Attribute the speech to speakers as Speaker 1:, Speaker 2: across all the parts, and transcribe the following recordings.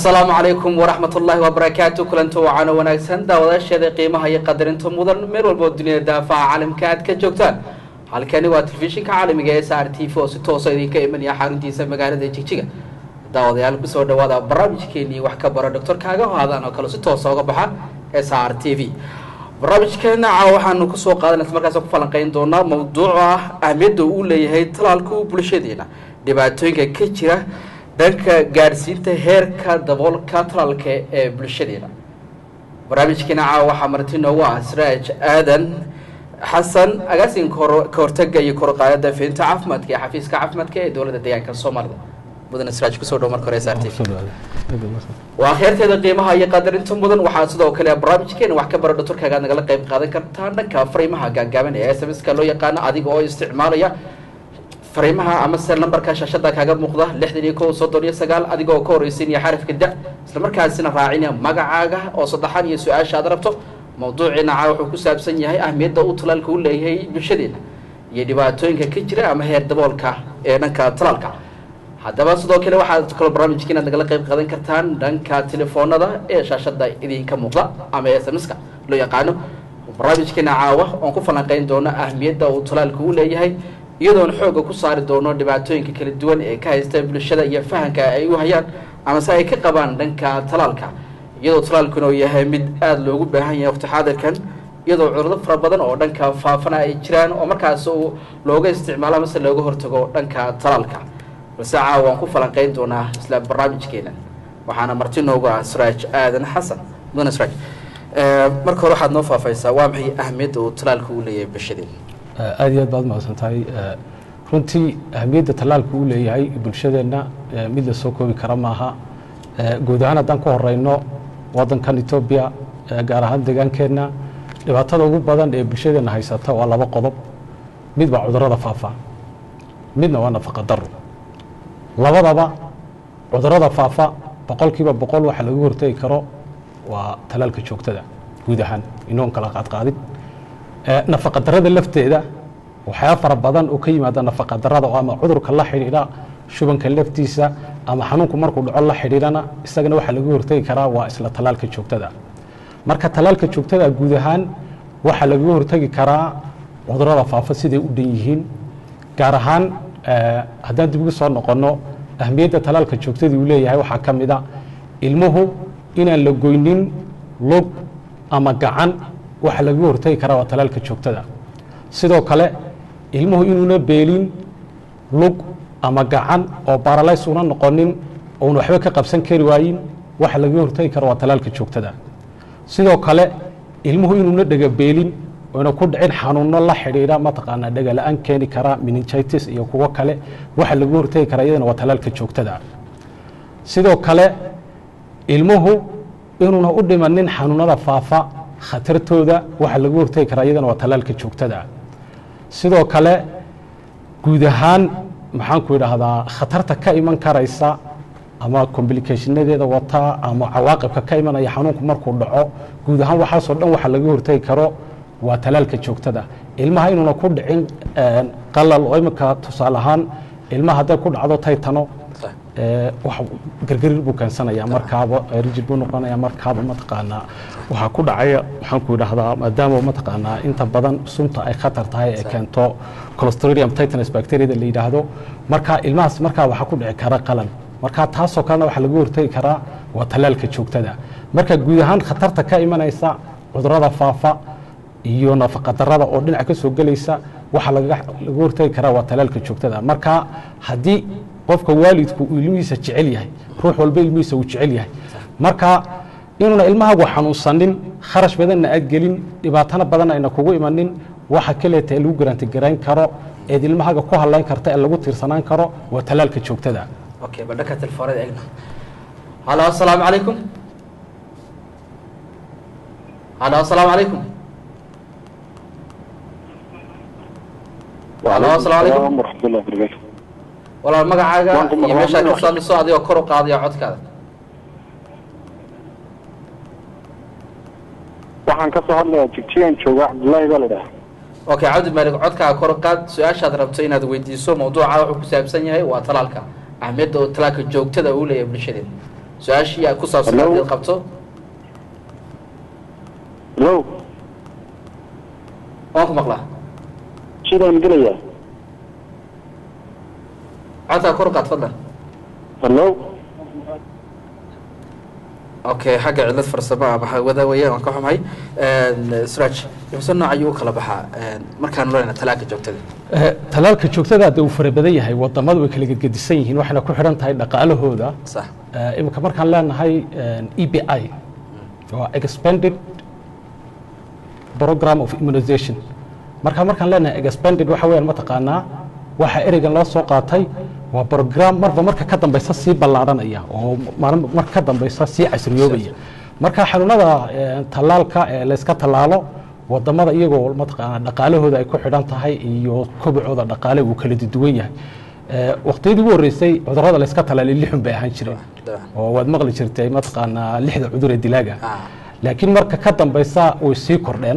Speaker 1: asalaamu calaykum waraxmat ullaahi wabarakaatu kulanto wacaano wanaagsan daawadaasheeda qiimaha iyo qadarinta mudan meel walba oo duniyada daafaha caalamka aad ka joogtaan halkani waa telefishinka caalamiga ee s r t v oo si toosa idinka imanaya xaruntiisa magaalada jigjiga daawadayaal kusoo dhawaada barnaamijkeenii wax ka bara doctor kaaga haadaan oo kale si toosa uga baxa s r t v barnaamijkeena caawa waxaanu kusoo qaadanaysa markaas ku falanqeyn doonaa mawduuc ah ahmiyadda uu leeyahay talaalku bulshadeena dhibaatooyinka ka jira dhanka gaadhsiinta heerka daboolka talaalka ee bulshadeena barnaamijkeena caawa waxaa marti noogu ah sraaj aadan xasan agaasinka ka hortaga iyo korqaadada fidinta caafimaadka ee xafiiska caafimaadka ee dowladda deegaanka soomaalida mudane sraaj kusoo dhow marka hore s r t waa kheerteeda qiimaha iyo qadarinta mudan waxaa sidoo kale barnaamijkeena wax ka bara doctorkaaga aad nagala qayb qaadan kartaa dhanka fariimaha gaagaaban ee s m s-ka loo yaqaano adiga oo isticmaalaya fariimaha ama se nambarka shaashada kaaga muuqda lixdan iyo kow soddon iyo sagaal adiga oo ka horeysiinaya xarafka da isla markaasina raacinaya magacaaga oo saddexan iyo su-aasha aad rabto mawduuciina caa wuxuu ku saabsan yahay ahmiyadda uu talaalka u leeyahay bulshadeena iyo dhibaatooyinka ka jira ama heer daboolka ee dhanka talaalka haddaba sidoo kale waxaad kaloo barnaamijka inaad nagala qayb qaadan kartaan dhanka telefoonada ee shaashada idinka muuqda ama s m s-ka loo yaqaano barnaamijkeena caawa oon ku falanqeyn doono ahmiyadda uu talaalka u leeyahay iyadoon xooga ku saari doono dhibaatooyinka kala duwan ee ka haysta bulshada iyo fahanka ay u hayaan ama se ay ka qabaan dhanka talaalka iyadoo talaalkuna uu yahay mid aada loogu baahan yahay waqti xaadirkan iyadoo cudurdo fara badan oo dhanka faafana ay jiraan oo markaas uu looga isticmaalo amase looga hortago dhanka talaalka balse caawa waan ku falanqeyn doonaa isla barnaamijkeena waxaana marti noogu ah sraaj aadan xasan mudane sraaj marka hore waxaad noo faafaysaa waa maxay ahmiyadda uu talaalka u leeyahay bulshadeena
Speaker 2: aada iyo aad baad mahadsan tahay runtii ahmiyadda tallaalku uu leeyahay bulshadeenna mid la soo koobi kara maaha guud ahaan haddaan ku horeyno waddankan etoobiya gaar ahaan deegaankeenna dhibaatada ugu badan ee bulshadeenna haysata waa laba qodob mid waa cudurrada faafa midna waa nafaqa daro labadaba cudurrada faafa boqolkiiba boqol waxa lagu hortegi karo waa tallaalka joogtada guud ahaan inoon kala qaadqaadin nafaqa darada lafteeda waxyaaba fara badan oo ka yimaada nafaqa darada oo ama cudurka la xidhiidha shubanka laftiisa ama xanuunku markuu dhaco la xidhiidhana isagana waxaa lagu hortegi karaa waa isla tallaalka joogtada marka tallaalka joogtada guud ahaan waxaa lagaga hortegi karaa cudurada faafa siday u dhan yihiin gaar ahaan haddaan dib ugu soo noqonno ahmiyadda tallaalka joogtadii uu leeyahay waxaa ka mid a ilmuhu inaan la goynin log ama gacan waxaa lagaga hortegi karaa waa talaalka joogtada sidoo kale ilmuhu inuuna beelin lug ama gacan oo baralays una noqonin ouna waxba ka qabsan kari waayin waxa lagaga hortegi kara waa talaalka joogtada sidoo kale ilmuhu inuuna dhega beelin oyna ku dhicin xanuuno la xidhiidha mataqaanaa dhegala-aan keeni kara meningitis iyo kuwo kale waxa lagaga hortegi karaa iyadana waa talaalka joogtada sidoo kale ilmuhu inuuna u dhimanin xanuunada faafa khatartooda waxaa lagu hortegi karaa iyadana waa tallaalka joogtada sidoo kale guud ahaan maxaanku idhaahdaa khatarta ka iman karaysa ama complicationadeeda wata ama cawaaqibka ka imanaya xanuunku markuu dhaco guud ahaan waxaasoo dhan waxaa laga hortegi karo waa tallaalka joogtada ilmaha inuuna ku dhicin qalal oo iminka tusaale ahaan ilmaha hadday ku dhacdo taytano wax gargarir buu keensanaya markaaba rijid buu noqonaya markaaba mataqaanaa waxaa ku dhacaya waxaanku idhahdaa maadaama mataqaanaa inta badan sunta ay khatar tahay ee keento clostridium titanus bacteriada la yidhaahdo marka ilmahaas markaa waxaa ku dhici kara qalan marka taasoo kalena waxaa lagu hortegi karaa waa tallaalka joogtada marka guud ahaan khatarta ka imanaysa cudurada faafa iyo nafaqa darada oo dhinac ka soo gelaysa waxaa laga hortegi karaa waa tallaalka joogtada marka haddii qofka waalidku uu ilmihiisa jecel yahay ruux walba ilmihiisa uu jecel yahay marka inuuna ilmahaagu xanuunsanin kharash badanna aad gelin dhibaatana badan ayna kugu imanin waxa kaleeta ee lagu garantigarayn karo eed ilmahaaga ku hadlayn karta ee lagu tiirsanaan karo waa tallaalka joogtada
Speaker 1: okay ba dhanka telefoonada eegna halo asalaamu calaykum halo asalaamu calaykum halo asalaamu calaykum
Speaker 3: waraxmatullahi wabarakatu
Speaker 1: walaal magacaaga
Speaker 3: Waan ku
Speaker 1: iyo
Speaker 3: maqlaa,
Speaker 1: meeshaad ka
Speaker 3: maqlaa.
Speaker 1: soo adigoo kor u qaadaya codkaada
Speaker 3: waxaan ka soo hadlayaa jigjigan jooga cabdullaahi baa la dhaha
Speaker 1: okay cabdi maalig codkaaga kor u qaad su-aashaad rabto inaad weydiiso mawduuca wuxuu ku saabsan yahay waa talaalka ahmiyadda oo talaalka joogtada uu leeyahay bulshadeena su-aashii aad ku saabsan
Speaker 3: Hello?
Speaker 1: haddii qabto
Speaker 3: hello
Speaker 1: waan ku maqlaa
Speaker 3: sidaan gelaya
Speaker 1: codkaa kor u qaad fadlan
Speaker 3: hello
Speaker 1: okay xagga cilad farsamo ama hawada weeyaan waan ka xumahay sraj imse nooc ayuu u kala baxaa markaan leenahay talaalka joogtada
Speaker 2: Eh, talaalka joogtada hadda uu fara badan yahay wadamadu way kala gedgedisan yihiin waxayna ku xidhan tahay dhaqaalahooda
Speaker 1: sax
Speaker 2: Eh, iminka markaan leenahay e b i waa expanded program of immunization marka markaan leenahay expanded waxa weeyaan mataqaanaa waxa ereygan loo soo qaatay waa program marba marka ka dambeysa sii ballaaranaya oo maalin marka ka dambeysa sii casriyoobaya marka xanuunada eh, tallaalka ee layska tallaalo wadamada iyagoo mataqaanaa dhaqaalahooda ay ku xidhan tahay iyo kobacooda dhaqaale uu kala duwan yahay Eh, waqtiyadii ugu horreysay cudurrada layska tallaalay lixun bay ahaan jireen
Speaker 1: dabcan
Speaker 2: oo waad maqli jirtay mataqaanaa lixda cudur ee dilaaga
Speaker 1: Ah.
Speaker 2: laakiin marka ka dambeysa way sii kordheen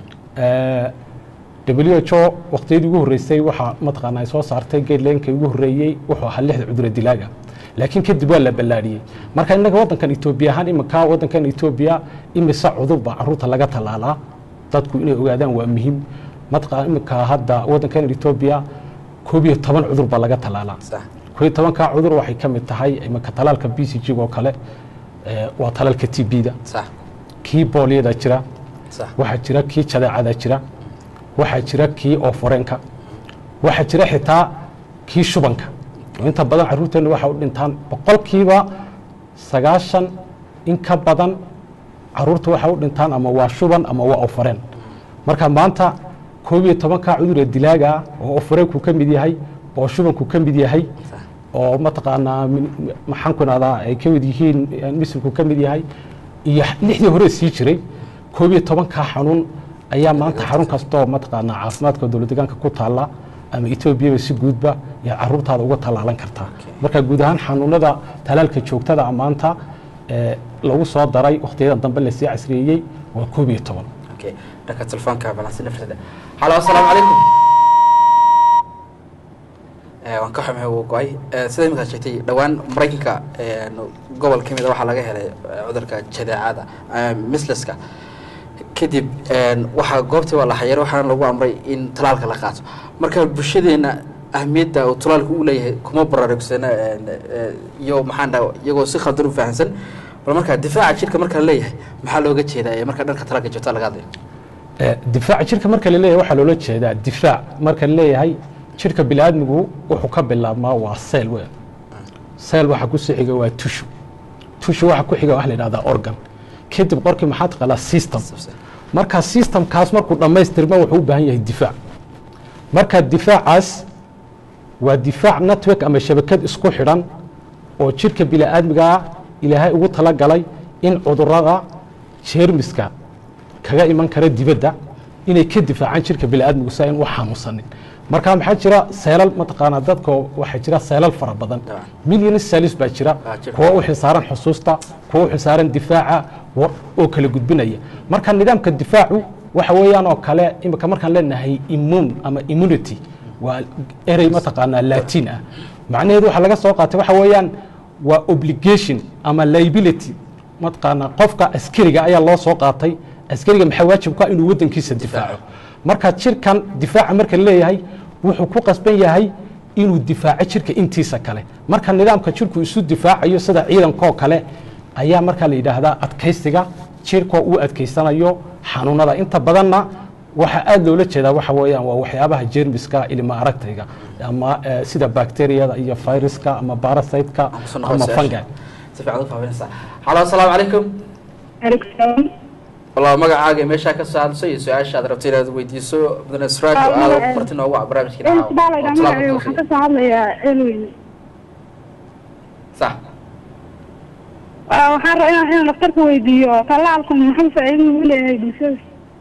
Speaker 2: w h o waqtiyadii ugu horreysay waxaa mataqaana ay soo saartay guidelinekii ugu horreeyey wuxuu ahaa lixda cudur ee dilaaga laakiin kadib waa la ballaadhiyey marka innaga waddankan etoobiya ahaan iminka waddankan etoobiya imise cudur baa caruurta laga tallaalaa dadku inay ogaadaan waa muhiim mataqaana iminka hadda waddankan etoobiya koob iyo toban cudur baa laga tallaalaa
Speaker 1: sax
Speaker 2: koo iyo tobankaa cudur waxay ka mid tahay iminka talaalka b c g oo kale eh, waa talaalka t b-da
Speaker 1: sax
Speaker 2: kii booliyada jira
Speaker 1: sax
Speaker 2: waxaa jira kii jadeecada jira waxaa jira kii ooforeenka waxaa jira xitaa kii shubanka oo inta badan caruurteenna waxa u dhintaan boqolkiiba sagaashan in ka badan caruurta waxa u dhintaan ama waa shuban ama waa ooforeen marka maanta koob iyo tobankaa cudur ee dilaaga ah oo ooforeenku ka mid yahay oo shubanku ka mid yahay oo mataqaanaa min- maxaan ku ihahdaa ay ka mid yihiin misilku ka mid yahay iyo lixdii hore sii jiray koob iyo tobankaa xanuun ayaa maanta xarun kastoo mataqaanaa caafimaadka dowlad deegaanka ku taalla ama etoobiyaba si guudba yaa caruurtaada uga tallaalan kartaa marka guud ahaan xanuunada talaalka joogtada ah maanta ee lagu soo daray wakhtiyadan dambe lasii casriyeeyey waa koob iyo toban
Speaker 1: okay dhanka telefoonka balansi nafrada halo asalaamu calaykum Eh, waan ka xumahay wuu go-ay Eh, sida iminkaad sheegtay dhowaan maraykanka eh, gobol ka mid a waxaa laga helay eh, cudurka jadeecada eh, misleska kadib eh, waxaa goobtii waa la xayar waxaana lagu amray in talaalka la qaato marka bulshadeena ahmiyadda uu talaalku u leeyahay kuma baraarugsana eh, eh, iyo maxaan dhaha iyagoo si khaldan u fahamsan bal marka difaaca jirka marka la leeyahay maxaa looga jeedaa ee marka dhanka talaalka joogta laga hadlayo
Speaker 2: Eh, difaaca jirka marka la leeyahay waxaa loola jeedaa difaac marka la leeyahay jirka biniaadmigu wuxuu ka bilaabmaa waa seel weyn seel waxa ku sii xiga waa tushu tushu waxa ku xiga waxa la yidhahdaa organ kadib qorkii maxaa taqaanaa system marka systemkaas markuu dhammaystirma wuxuu u baahan yahay difaac marka difaacaas waa difaac network ama shabakad isku xidhan oo jirka bini'aadmigaa ilaahay ugu talagalay in cudurada jeermiska kaga iman kara dibadda inay ka difaacaan jirka bini'aadmigu si ayn u xanuunsanin marka maxaa jira seelal mataqaanaa dadka waxaa jira seelal fara badan
Speaker 1: Dabcan.
Speaker 2: milyan salis baa jira
Speaker 1: Ah, jirka.
Speaker 2: kuwa u xilsaaran xusuusta kuwa u xilsaaran difaaca wa- oo kala gudbinaya marka nidaamka difaacu waxa weeyaan oo kale imika markaan leenahay immune ama immunity waa erey mataqaanaa latin ah macnaheedu waxaa laga soo qaatay waxa weeyaan waa obligation ama liability mataqaanaa qofka askariga ayaa loo soo qaatay askariga maxaa waajib ku ah inuu waddankiisa difaaco marka jirkan difaaca marka la leeyahay wuxuu ku qasban yahay inuu difaaco jirka intiisa kale marka nidaamka jirku isu difaacayo sida ciidankoo kale ayaa markaa la yidhaahdaa adkaysiga jirkoo uu adkaysanayo xanuunada inta badanna waxaa aad loola jeedaa waxa weeyaan waa waxyaabaha jeermiska ilma aragtayga ama eh, sida bacteriyada iyo viruska ama parasiteka
Speaker 1: Aan kusoo noqon
Speaker 2: ama
Speaker 1: su-aasha.
Speaker 2: fungi
Speaker 1: si fiican u fahminaysaa halo asalaamu calaykum
Speaker 4: Alaikum.
Speaker 1: wallah magacaaga iyo meeshaa ka soo hadlayso iyo su-aasha aad rabto inaad weydiiso mudane sraaj oo
Speaker 4: Ah,
Speaker 1: aad
Speaker 4: magaca-
Speaker 1: marti noogu ah barnaamijkiina
Speaker 4: Een
Speaker 1: caawa,
Speaker 4: Sibaal
Speaker 1: oo
Speaker 4: aydan
Speaker 1: talaabka
Speaker 4: magacay
Speaker 1: ku
Speaker 4: waxaan
Speaker 1: sii.
Speaker 4: ka soo hadlayaa Elwin.
Speaker 1: sax
Speaker 4: Ah, Waxaan rabaa inaan inaan dhakhtarka weydiiyo tallaalku muxuu faa'iido u leeyahay bulshada?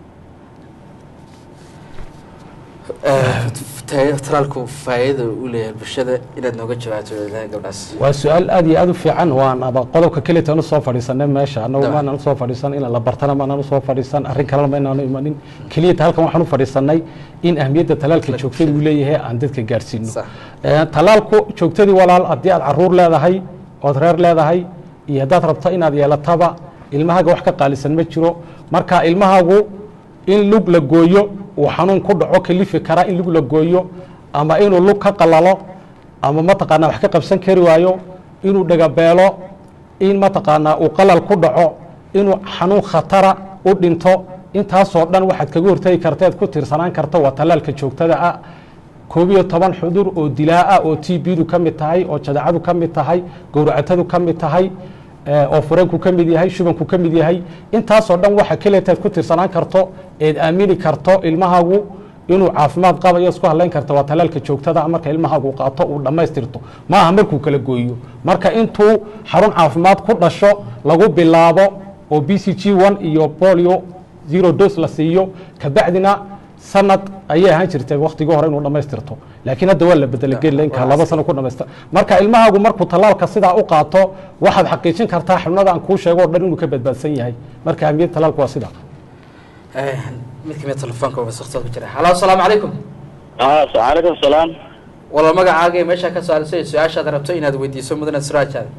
Speaker 1: Eh, talaalku faa'iida u leeyahay bulshada inaad nooga jawaabto wadaha gabdhaas
Speaker 2: waa su-aal aad iyo aad u fiican waanaba qodobka kelitan usoo fadhiisanay meesha annagu
Speaker 1: Dabcan.
Speaker 2: maanaan usoo fadhiisan in la bartana maanaan usoo fadhiisan arrin kalena maynaanu imanin keliyata halkan waxaan u fadhiisanay in ahmiyadda talaalka joogtada uu leeyahay aan dadka gaarsiino
Speaker 1: Sax.
Speaker 2: Eh, talaalku joogtadii walaal haddii aad caruur leedahay ood reer leedahay iyo haddaad rabto inaad yeelataba ilmahaaga wax ka qaalisan ma jiro marka ilmahaagu in lug la gooyo uu xanuun ku dhaco kalifi kara in lug la gooyo ama inuu lug ka qalalo ama mataqaanaa wax ka qabsan kari waayo inuu dhagabeelo in mataqaanaa uu qalal ku dhaco inuu xanuun khatara u dhinto intaasoo dhan waxaad kaga hortegi karta ead ku tiirsanaan karta waa tallaalka joogtada ah koob iyo toban xudur oo dilaa ah oo t bdu ka mid tahay oo jadacadu ka mid tahay gowracatadu ka mid tahay oo fureenku ka mid yahay shubanku ka mid yahay intaasoo dhan waxa keleetaad ku tiirsanaan karto eed aamini karto ilmahaagu inuu caafimaad qabayo isku hadlayn karta waa talaalka joogtada marka ilmahaagu qaato uu dhammaystirto ma aha markuu kala gooyo marka intuu xarun caafimaad ku dhasho lagu bilaabo oo b c g one iyo bolio zero dos la siiyo kabacdina sanad ayay ahaan jirtay waktigii hore inuu dhammaystirto laakiin hadda waa la bedelay gelinka laba sano ku dhamaystir marka ilmahaagu markuu tallaalka sidaa u qaato waxaad xaqiijin kartaa xubnada aan kuu sheego o dhan inuu ka badbaadsan yahay marka ahmiyadda tallaalku waa sidaa
Speaker 1: mid kamid telefoonka wasaqtood ku jira halo asalaamu calaykum
Speaker 3: calaykum salaam
Speaker 1: wala magacaaga iyo meeshaa ka saarisay su-aashaad rabto inaad weydiiso mudane siraajaada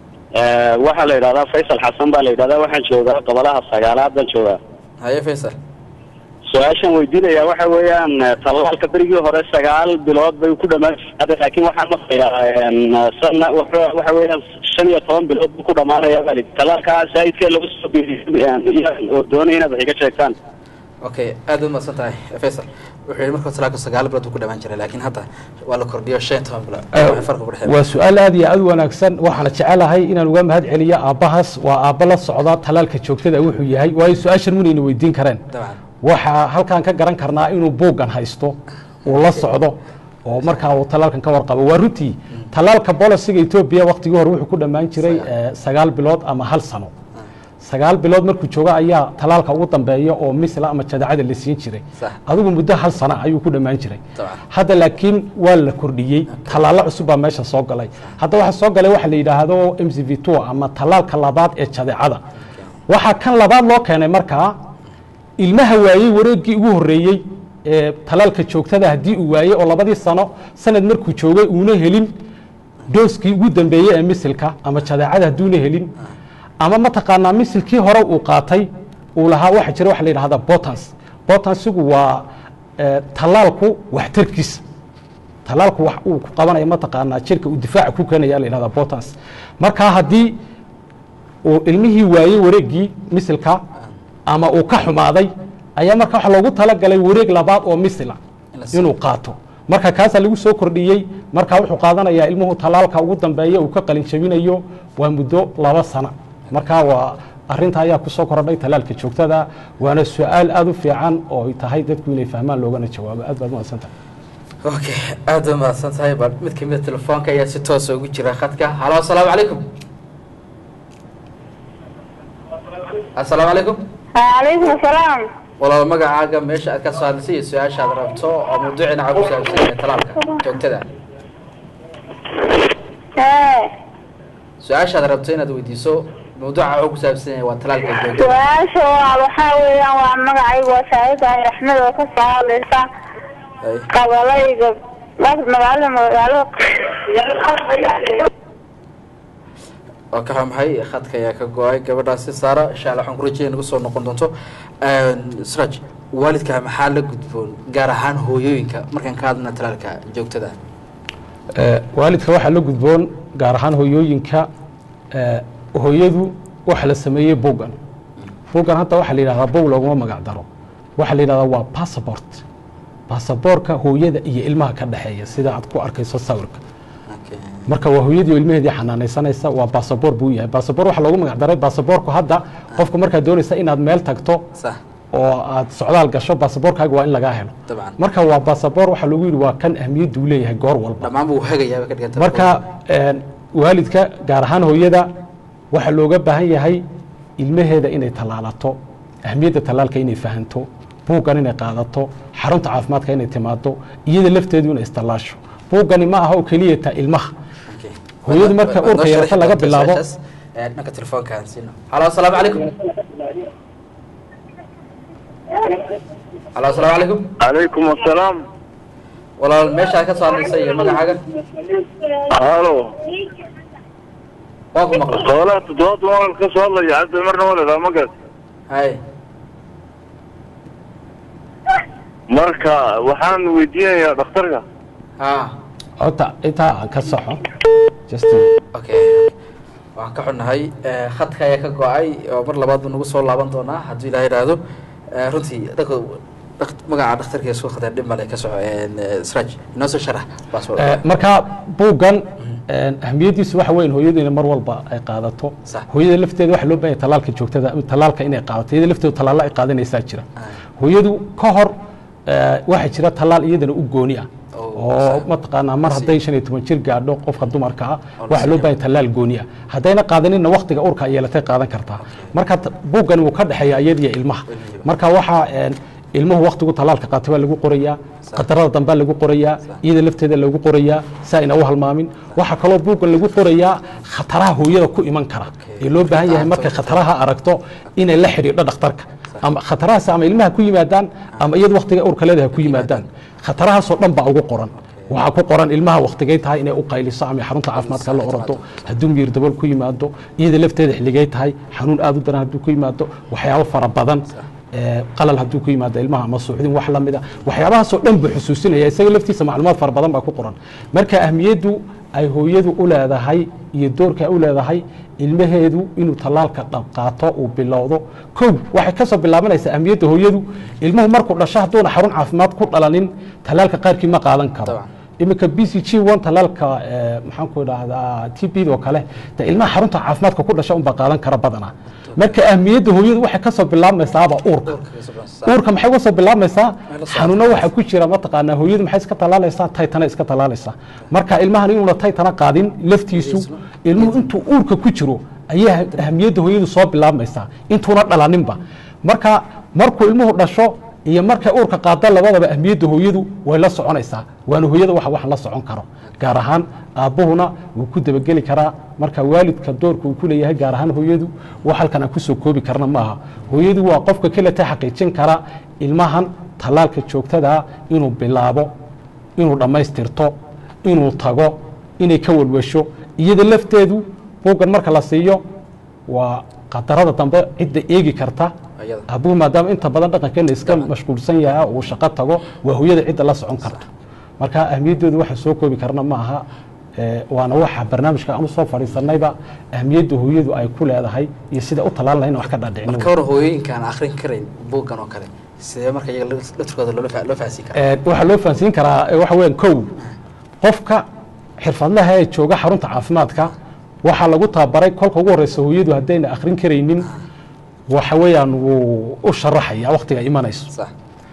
Speaker 3: waxaa la yidhahdaa faysal xasan baa la yidhahdaa waxaan joogaa gobolaha sagaalaad baan joogaa
Speaker 1: haye faysal
Speaker 3: su-aashaan weydiinayaa waxa weeyaan tallaalka berigii hore sagaal bilood bay ku dhamaan jirta laakiin waxaan maqlayaa sana waxa weeyaan shan iyo toban bilood buu ku dhamaanaya baa lidi tallaalka saa'idkee lagu soo beeriyay oo doonaya inaad wax iga sheegtaan
Speaker 1: okay aad uad mahadsan tahay faysal wuxuu yihi marka talaalka sagaal bilood buu ku dhamaan jiray laakiin hadda waa la kordhiyo shan iyo toban bilood farqa ku dhexeeya
Speaker 2: waa su-aal aad iyo aad u wanaagsan waxaana jecelahay inaan uga mahad celiyo aabbahaas waa aabba la socda tallaalka joogtada wuxuu yahay waayo su-aashan munayna weydiin kareen
Speaker 1: dabcan
Speaker 2: waxaa halkan ka garan karnaa inuu buuggan haysto uu la socdo oo markaa uu tallaalkan ka warqabo waa runtii tallaalka bolisiga etoobiya waktigii hore wuxuu ku dhammaan jiray sagaal bilood ama hal sano sagaal bilood markuu joogo ayaa tallaalka ugu dambeeya oo misla ama jadacada la siin jiray
Speaker 1: Sax.
Speaker 2: adigu muddo hal sana ayuu ku dhammaan jiray
Speaker 1: Dabcan.
Speaker 2: hadda laakiin waa la kordhiyey tallaalo cusub baa meesha soo galay hadda waxaa soo galay waxa la yidhaahdo m c v two ama tallaalka labaad ee jadeecada waxaa kan labaad loo keenay markaa ilmaha waayey wareeggii ugu horreeyey ee tallaalka joogtada haddii uu waayey oo labadii sano sanad markuu joogay uuna helin dooskii ugu dambeeyey ee misilka ama jadeecada hadduuna helin ama mataqaanaa misilkii hore uu qaatay uu lahaa waxa jira waxa la yidhahda botans botansigu waa eh, tallaalku waxtarkiisa tallaalku wax uu ku qabanaya mataqaanaa jirka uu difaaca ku keenaya la yidhahda botans markaa haddii uu ilmihii waayey wareeggii misilka ama uu ka xumaaday ayaa marka waxa loogu talagalay wareeg labaad oo misila
Speaker 1: In la siiyo.
Speaker 2: inuu qaato marka kaasaa lagu soo kordhiyey marka wuxuu qaadanayaa ilmuhu tallaalka ugu dambeeya uu ka qalin jabinayo waa muddo laba sana marka waa arinta ayaa kusoo kordhay tallaalka joogtada waana su-aal aada u fiican oo ay tahay dadku inay fahmaan loogana jawaabo aad baad umaadsantahay
Speaker 1: okay aad u mahadsan tahay bal mid kamid a telefoonka ayaa si toosa ugu jira khadka halo asalaamu calaykum asalaamu calaykum
Speaker 4: calaykum asalaam
Speaker 1: walaal magacaaga meesha aad ka soo hadlisay iyo su-aashaad rabto oo mawduucina ku saabsan yahay talaalka joogtada
Speaker 4: ee
Speaker 1: su-aashaad rabto inaad weydiiso mawduuca wuxuu ku saabsan yahay waa talaalka joogtada
Speaker 4: su-aasha waa waxaa weeyaan waa magacaygu waa saacidahay axmed oo ka soo hadlaysa
Speaker 1: Ay,
Speaker 4: qabalayga magaalada magaalada
Speaker 1: waa ka xumahay khadka ayaa ka go-ay gabadhaasi saara insha allah waxaan ku rajaya nagu soo noqon doonto sraj waalidka maxaa la gudboon gaar ahaan hooyooyinka markaan ka hadlana talaalka joogtada
Speaker 2: Eh, waalidka waxaa la gudboon gaar ahaan hooyooyinka eh, hooyadu waxa la sameeyey buuggan buuggan hadda waxaa la yidhahdaa buug looguma magac daro waxaa la yidhahdaa waa passport basaboorka hooyada iyo ilmaha ka dhexeeya sida aad ku arkayso sawirka
Speaker 1: Okay.
Speaker 2: marka waa hooyadii oo ilmaheedii xanaanaysanaysa waa basaboor buu yahay basaboor waxaa loogu magac daray basaboorku hadda qofku markaad doonaysa inaad meel tagto
Speaker 1: sax
Speaker 2: oo aad socdaal gasho basaboorkaaga waa in lagaa helo
Speaker 1: dabcan
Speaker 2: marka waa basaboor waxaa lagu yidhi waa kan ahmiyaddu uu leeyahay goor walba
Speaker 1: dhammaan buu hagayaa ka dhiganta
Speaker 2: marka een, waalidka gaar ahaan hooyada waxaa looga baahan yahay ilmaheeda inay tallaalato ahmiyadda tallaalka inay fahanto buuggan inay qaadato xarunta caafimaadka inay timaado iyada lafteedu inay istallaasho buuggani ma aha oo keliya ta ilmaha
Speaker 1: Okay.
Speaker 2: hooyadu marka
Speaker 1: Waad noo
Speaker 2: uurka yeelato
Speaker 1: sharxi
Speaker 2: laga
Speaker 1: doontaa
Speaker 2: bilaabo.
Speaker 1: su-aashaas. Eh, dhanka telefoonka aan siino halo asalaamu calaykum halo asalaamu calaykum
Speaker 3: calaykum asalaam
Speaker 1: walaal meeshaad ka soo hadlaysa iyo magacaaga
Speaker 3: halo
Speaker 1: waa ku maqla
Speaker 5: xoolaha toddobaad wal ka soo hadlaya hadda marna waledaa magas
Speaker 1: hay
Speaker 5: marka waxaan weydiinayaa dhakhtarka
Speaker 1: ha
Speaker 2: horta intaa aan ka soxo just
Speaker 1: okay waxaan ka xunnahay eh, khadka ayaa ka go-ay oo mar labaad buu nagu soo laaban doonaa hadduu ilaah yidhaahdo Eh, runtii dadka dhakt- magaca dhakhtarka soo khadeen dhib male ka soco sraj inoo soo sharax waa soo
Speaker 2: Eh, marka buuggan ahmiyadiisu waxa weyn hooyadu inay mar walba ay qaadato
Speaker 1: Sax.
Speaker 2: hooyada lafteeda waxa loo baahan yahay talaalka joogtada talaalka inay qaadato iyada lafteedu talaalla ay qaadanaysaa jira hooyadu ka hor eh, waxaa jira talaal iyadana u gooni ah
Speaker 1: Oo,
Speaker 2: oo
Speaker 1: sax.
Speaker 2: mataqaanaa mar
Speaker 1: Si.
Speaker 2: hadday shan iyo toban jir gaadho qofka dumarka ah
Speaker 1: Oo la
Speaker 2: waxaa loo
Speaker 1: siiyo.
Speaker 2: baahan yahay talaal gooni ah haddayna qaadaninna waktiga urka ay yeelatay qaadan kartaa marka t- buuggani wuu ka dhexeeya iyada iyo ilmaha
Speaker 1: Ilmihiiba.
Speaker 2: marka waxaa een, ilmuhu waktigu talaalka qaatay waa lagu qorayaa qadarada dambaa lagu qorayaa iyada lafteeda lagu qorayaa si ayna u halmaamin waxaa kaloo buuggan lagu qorayaa khataraha hooyada ku iman kara ee loo baahan yahay markay khataraha aragto inay la xidhiidho dhakhtarka ama khatarahaas ama ilmaha ku yimaadaan ama iyada waktiga urka leedahay ku yimaadaan khatarahaasoo dhan baa ugu qoran waxaa ku qoran ilmaha waktigay tahay inay u qayliso ama xarunta caafimaadka la orado hadduu miyir dabool ku yimaado iyada lafteeda xilligay tahay xanuun aad u daran hadduu ku yimaado waxyaabo fara badan ee, qalal hadduu ku yimaado ilmaha ama suuxdin wax lamida waxyaabahaasoo dhan buu xusuusinaya isaga laftiisa macluumaad fara badan baa ku qoran marka ahmiyaddu ay hooyadu u leedahay iyo doorka ay u leedahay ilmaheedu inuu talaalka dhab qaato uu bilowdo kow waxay ka soo bilaabanaysaa ahmiyadda hooyadu ilmuhu markuu dhasho hadduuna xarun caafimaad ku dhalanin talaalka qaarkii ma qaadan karo
Speaker 1: Dabcan.
Speaker 2: iminka b c g one talaalka eh, maxaan ku idhaahdaa t b oo kale de ilmaha xarunta caafimaadka ku dhasha unbaa qaadan kara badanaa marka ahmiyadda hooyadu waxay ka soo bilaabmaysaaba uurka uurka maxay uga soo bilaabmaysaa
Speaker 1: Meel soo
Speaker 2: xanuuno waxaa ku jira mataqaanaa hooyadu maxay iska talaalaysaa taytana iska talaalaysaa marka ilmahan inuuna taytana qaadin laftiisu ilmuhu intuu uurka ku jiro ayaa ahmiyadda hooyadu soo bilaabmaysaa intuuna dhalaninba marka markuu ilmuhu dhasho iyo markay uurka qaada labadaba ahmiyadda hooyadu way la soconaysaa waana hooyada waxa waxan la socon karo gaar ahaan aabbuhuna wuu ku dabageli karaa marka waalidka doorka uu ku leeyahay gaar ahaan hooyadu wax halkan aan kusoo koobi karna maaha hooyadu waa qofka keleta xaqiijin kara ilmahan talaalka joogtadaa inuu bilaabo inuu dhammaystirto inuu tago inay ka walwasho iyada lafteedu buuggan marka la siiyo waa qadarada dambe cidda eegi karta
Speaker 1: Ayada.
Speaker 2: abuhu maadaama inta badan dhaqankeena iska mashquulsan yahay uu shaqo tago waa hooyada cidda la socon karta marka ahmiyaddooda waxa soo koobi karna ma aha ee, waana waxa barnaamijka aan usoo fadhiisanayba ahmiyadda hooyadu ay ku leedahay iyo sida u talaan lahayn wax ka dhaadhicin
Speaker 1: marka hore hooyooyinka aan akrin karayn buuggan oo kale sidee marka iyaga laturkooda loola fa- loo fahansiin karaa
Speaker 2: Ee, waxaa loo fahansiin karaa ee, waxa weeyaan kow qofka xirfadlaha ee jooga xarunta caafimaadka waxaa lagu tababaray kolka ugu horeysa hooyadu haddayna akhrin karaynin waxa weeyaan wuu u sharaxaya waktiga imanayso
Speaker 1: sax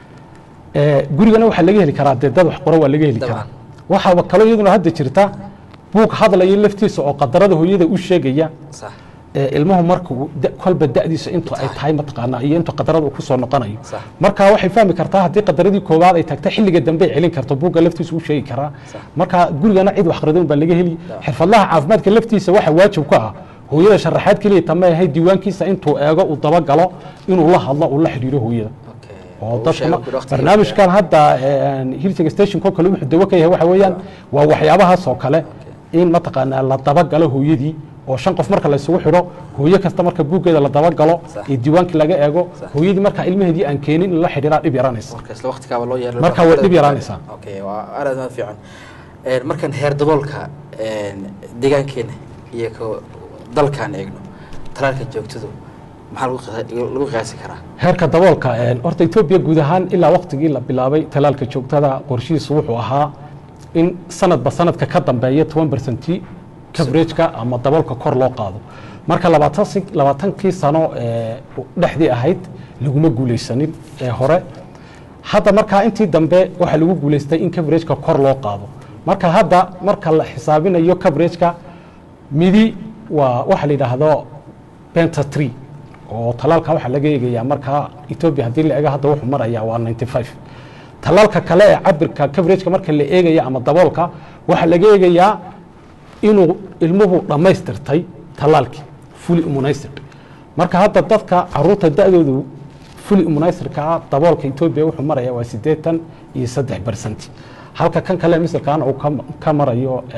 Speaker 2: Ee, gurigana waxaa laga heli karaa dee dad wax qora waa laga heli
Speaker 1: Dabcan.
Speaker 2: karaa waxaaba kaloo iyaduna hadda jirta buug hadlaya laftiisa oo qadarada hooyada u sheegaya
Speaker 1: sax
Speaker 2: ee ilmuhu markuu da- kolba da'diisa intu ay tahay mataqaanaa iyo intu qadarada uu kusoo noqonayo
Speaker 1: Sax.
Speaker 2: marka waxay fahmi kartaa haddii qadaradii koowaad ay tagta xilliga dambe ay celin karto buugga laftiisa u sheegi karaa marka gurigana cid wax qradin baa laga heli xirfadlaha caafimaadka laftiisa waxa waajib ku ah hooyada sharaxaad keliya tama ahay diiwaankiisa intuu eego uu dabagalo inuu la hadlo uu la xidhiiro hooyada
Speaker 1: okay
Speaker 2: oo
Speaker 1: Uu
Speaker 2: dadkuna
Speaker 1: sheego guri waqtiga
Speaker 2: barnaamijkan hadda hilting station ko kale wuxuu dawo ka yahay waxa weeyaan waa waxyaabahaas oo kale in mataqaanaa la dabagalo hooyadii oo shan qof marka la isugu xidho hooyo kasta marka buuggeeda la dabagalo
Speaker 1: Sax.
Speaker 2: ee diiwaankii laga eego hooyadii marka ilmaheedii aan keenin in la xidhiiraa dhib yaraanaysa
Speaker 1: marka isla waqtigaaba loo yeelo
Speaker 2: Marka way dhib yaraanaysaa.
Speaker 1: okay waa aad aad fiican Een, markaan heer daboolka een, deegaankeena iyo ka dalkaan eegno talaalka joogtadu maxaa lagu qiya- lagu qiyaasi karaa
Speaker 2: heerka daboolka een, horta etoobiya guud ahaan ilaa waqtigii la bilaabay talaalka joogtada qorshihiisu wuxuu ahaa in sanadba sanadka ka dambeeya toban bercenti coverageka ama daboolka kor loo qaado marka labaatan si- labaatankii sano ee dhexdii ahayd laguma guulaysanin ee hore hadda markaa intii dambe waxaa lagu guulaystay in coverageka kor loo qaado marka hadda marka la xisaabinayo coverageka midi waa waxa la yidhaahdo benta tree oo talaalka waxaa laga eegayaa markaa etoobiya haddii la eego hadda wuxuu marayaa waa 95 talaalka kale ee cabirka coverageka marka la eegaya ama daboolka waxaa laga eegayaa inuu ilmuhu dhammaystirtay talaalkii fully immunized marka hadda dadka caruurta da-doodu fully immunizedka ah daboolka etoobiya wuxuu maraya waa siddeetan iyo saddex bercent halka kan kale misalkaana uu ka- ka marayo eh,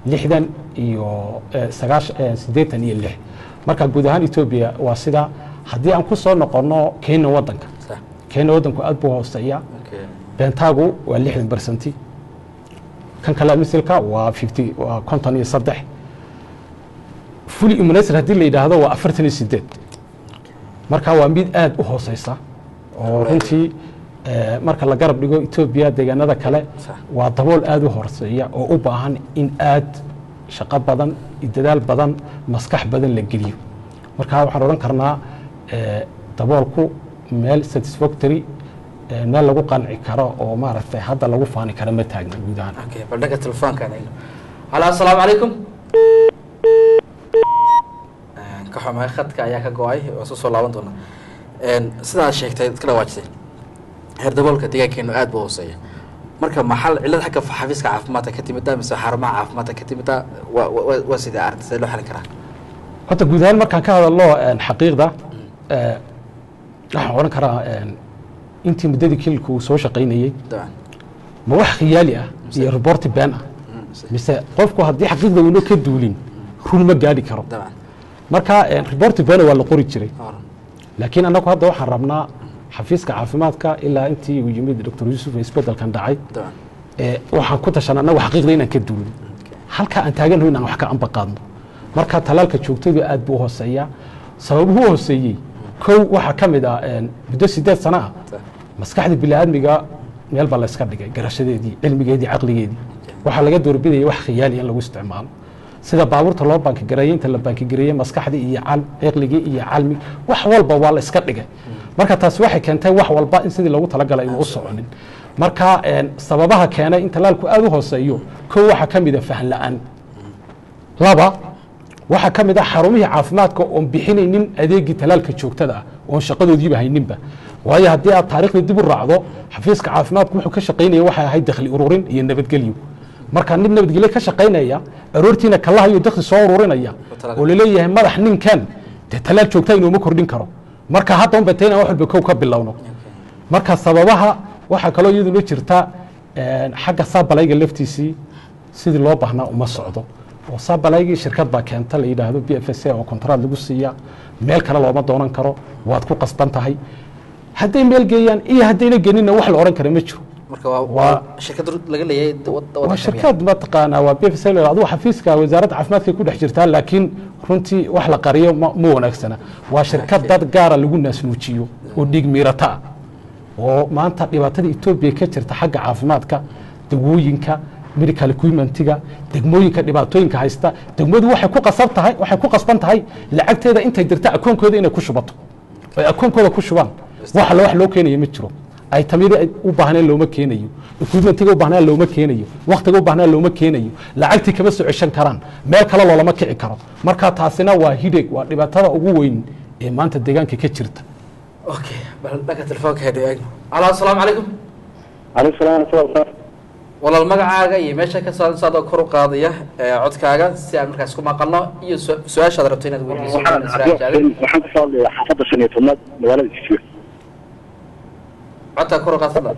Speaker 2: lixdan iyo sagaash siddeetan iyo lix marka guud ahaan etoobiya waa sida haddii aan ku soo noqonno kenya waddanka
Speaker 1: sax
Speaker 2: kenya waddanku aad buu hooseeya
Speaker 1: okay
Speaker 2: beentaagu waa lixdan bersanti kan kale misilka waa fifty waa konton iyo saddex fully immunized haddii la yidhaahdo waa afartan iyo sideed marka waa mid aad u hooseysa oo runtii eh, marka la garab dhigo etoobiya deegaanada kale
Speaker 1: Sax.
Speaker 2: waa dabool aad u hooseeya oo u baahan in aad shaqo badan iyo dadaal badan maskax badan la geliyo marka waxaan odhan karnaa eh, daboolku meel satisfactory eh, meel lagu qanci karo oo maaragtay hadda lagu faani karo ma taagna guud ahaan
Speaker 1: okay bal dhanka telefoonkaan eegno halo assalaamu calaykum Een, ka xumahay khadka ayaa ka go-ay waa soo soo laaban doona Een, sidaad sheegtay iska dhawaajisay heer daboolka deegaankeenu aad buu hooseeya marka maxal cillad xagga xafiiska caafimaadka ka timida mise xarumaha caafimaadka ka timida waa waa- waa sidee arrinta sidee loo xalin karaa
Speaker 2: horta guud ahaan markaan ka hadalno een, xaqiiqda eh, waxaan odhan karaa een, intii muddadii kililku uu soo shaqaynayey
Speaker 1: dabcan
Speaker 2: ma wax khiyaali ah iyo reporti been ah
Speaker 1: Mm, si-
Speaker 2: mise qofku haddii xaqiiqda uuna ka duulin run ma gaadhi karo
Speaker 1: dabcan
Speaker 2: marka een, reporti beena waa la qori jiray
Speaker 1: Oran.
Speaker 2: laakiin annagu hadda waxaan rabnaa xafiiska caafimaadka ilaa intii uu yimid doctor yuusuf ee isbedelkan dhacay
Speaker 1: dabcan
Speaker 2: ee, waxaan ku tashan annagu xaqiiqda inaan ka duulin halka aan taaganno inaan wax ka amba qaadno marka talaalka joogtadu aad buu u hooseeyaa sababuhu u hooseeyey kow waxaa ka mid ah een, muddo sideed sano ah
Speaker 1: Sax.
Speaker 2: maskaxda biniaadmiga meel baa la iska dhigay garashadeedii cilmigeedii caqligeedii waxaa laga doorbidaya wax khiyaali in lagu isticmaalo sida baabuurta loo baankigareeyey inta la baankigareeyey maskaxdii iyo cal ciqligii iyo calmi wax walba waa la iska dhigay marka taasi waxay keentay wax walba in sidii loogu talagalay inuu u soconin marka een, sababaha keenay in talaalku aad u hooseeyo kow waxaa ka mid a fahan la-aan laba waxaa ka mid ah xarumihii caafimaadka oon bixinaynin adeegii talaalka joogtada ah oon shaqadoodiiba hayninba waayo haddii aad taarikhda dib u raacdo xafiiska caafimaadku wuxuu ka shaqaynaya waxay ahayd dakhli ururin iyo nabadgelyo marka nin nabadgelyo ka shaqaynaya aroortiina kalahayo dakhli soo ururinaya oo laleeyahay madax ninkan dee talaal joogta inuuma kordhin karo marka hadda un batay inaan wax walba kow ka bilowno marka sababaha waxaa kaloo iyaduna jirta een, xagga saabalayga laftiisii sidii loo baahnaa uma socdo oo saabalaygii shirkad baa keenta la yidhaahdo b f s a oo kontraad lagu siiya meel kale looma doonan karo waad ku qasban tahay hadday meel geeyaan iyo haddayna geninna wax la odhan kara ma jiro
Speaker 1: marka waa
Speaker 2: Waa-
Speaker 1: waa shirkad laga leeyahay wad-
Speaker 2: waa
Speaker 1: waddanka
Speaker 2: shirkad mataqaanaa waa b f s a adigu xafiiska wasaaradda caafimaadka ku dhex jirtaa laakiin runtii wax la qariyo ma ma wanaagsana waa shirkad dad gaara lagu naasnuujiyo oo dhiig miirata ah oo maanta dhibaatada etoobiya ka jirta xagga caafimaadka degwooyinka medical equipmentiga degmooyinka dhibaatooyinka haysta degmadu waxay ku qasab tahay waxay ku qasban tahay lacagteeda intay dirta akoonkooda inay ku shubato ay akoonkooda ku shubaan waxa la wax loo keenayo ma jiro ay tamiri ay u baahneen looma keenayo equipmentiga u baahnaan looma keenayo wakhtiga u baahnaan looma keenayo lacagtii kama soo ceshan karaan meel kale loolama kici karo marka taasina waa hideg waa dhibaatada ugu weyn ee maanta deegaanka ka jirta
Speaker 1: okay bal dhanka telefoonka hedho eegno halo assalaamu calaykum
Speaker 3: calaykum salaam warahmatullahi
Speaker 1: walaal magacaaga iyo meesha ka soo saadoo kor u qaadaya ee codkaaga si aan markaas ku maqalno iyo su- su-aashaad rabto inaad weydiiso
Speaker 3: waxaan
Speaker 1: Israel Jaalin.
Speaker 3: waxaan kasoo hadlayaa xaafadda shan iyo tobnaad magaalada Kismayo
Speaker 1: codkaa kor u qaad fadlan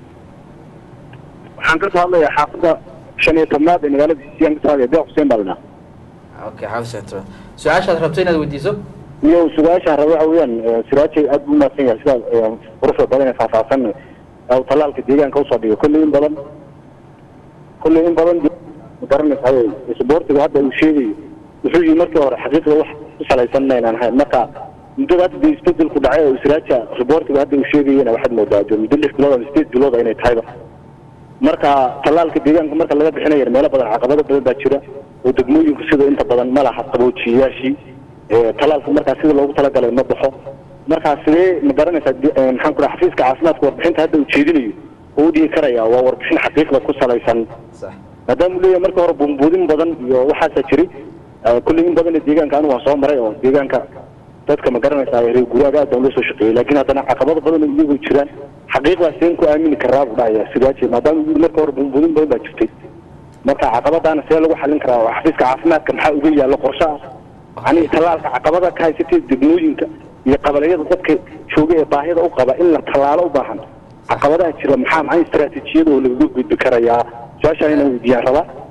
Speaker 3: waxaan kasoo hadlayaa xaafadda shan iyo tobnaad ee magaalada Kismayo kasoo hadlaya deeq Xuseen Badna
Speaker 1: okay xaafis central su-aashaad rabto inaad weydiiso
Speaker 3: iyo sugaasha raba waxa weeyaan eh, siraajay aad buu umahadsan yahay sida eh, quruxda badan ee faahfaahsan ee uu talaalka deegaanka usoo dhigay kolley in badan kolley in badan ma garanaysaa isboortiga hadda uu sheegayo wuxuu yihi markii hore xaqiiqda wax ku salaysan maynaan ahayn marka muddada hadda dee isbedelku dhacay oo siraaja riboortiga hadda uu sheegayana waxaad moodaa dee muddo lix bilood ama sideed bilood inay tahayba marka talaalka deegaanka marka laga bixinayo meelo badan caqabado badan baa jira oo degmooyinku sida inta badan ma laha qaboojiyayaashii ee talaalka markaa sida loogu talagalay ma baxo markaa sidee ma garanaysaa de- ee, maxaan ku dhaha xafiiska caafimaadka warbixinta hadda uu jeedinayo oo u dhihi karaya waa warbixin xaqiiqda ku salaysan
Speaker 1: sax
Speaker 3: maadaama uu leeyahay marka hore buunbuudin badan iyo waxaasaa jiray eh, kulley in badan deegaanka anigu waan soo maray oo deegaanka dadka ma garanaysaa reer guraaga aad baan loo soo shaqeeyey laakiin haddana caqabado badan oo iyagu jiraan xaqiiqdaas seen ku aamini karaa buu dhahaya sidaaje maadaama uu yidhi marka hore buunbuudin badan baa jirtay marka caqabadaana see lagu xallin karaa waa xafiiska caafimaadka maxaa uga yaallo qorshe ah yani talaalka caqabada ka haysatay degmooyinka iyo qabaliyada dadka jooga ee baahida u qaba in la tallaalo u baahan caqabadaha jira maxaa maxay istaraatiijiyada oo lagaga gudbi karayaa su-aashaan inaan weydiiyaan rabaa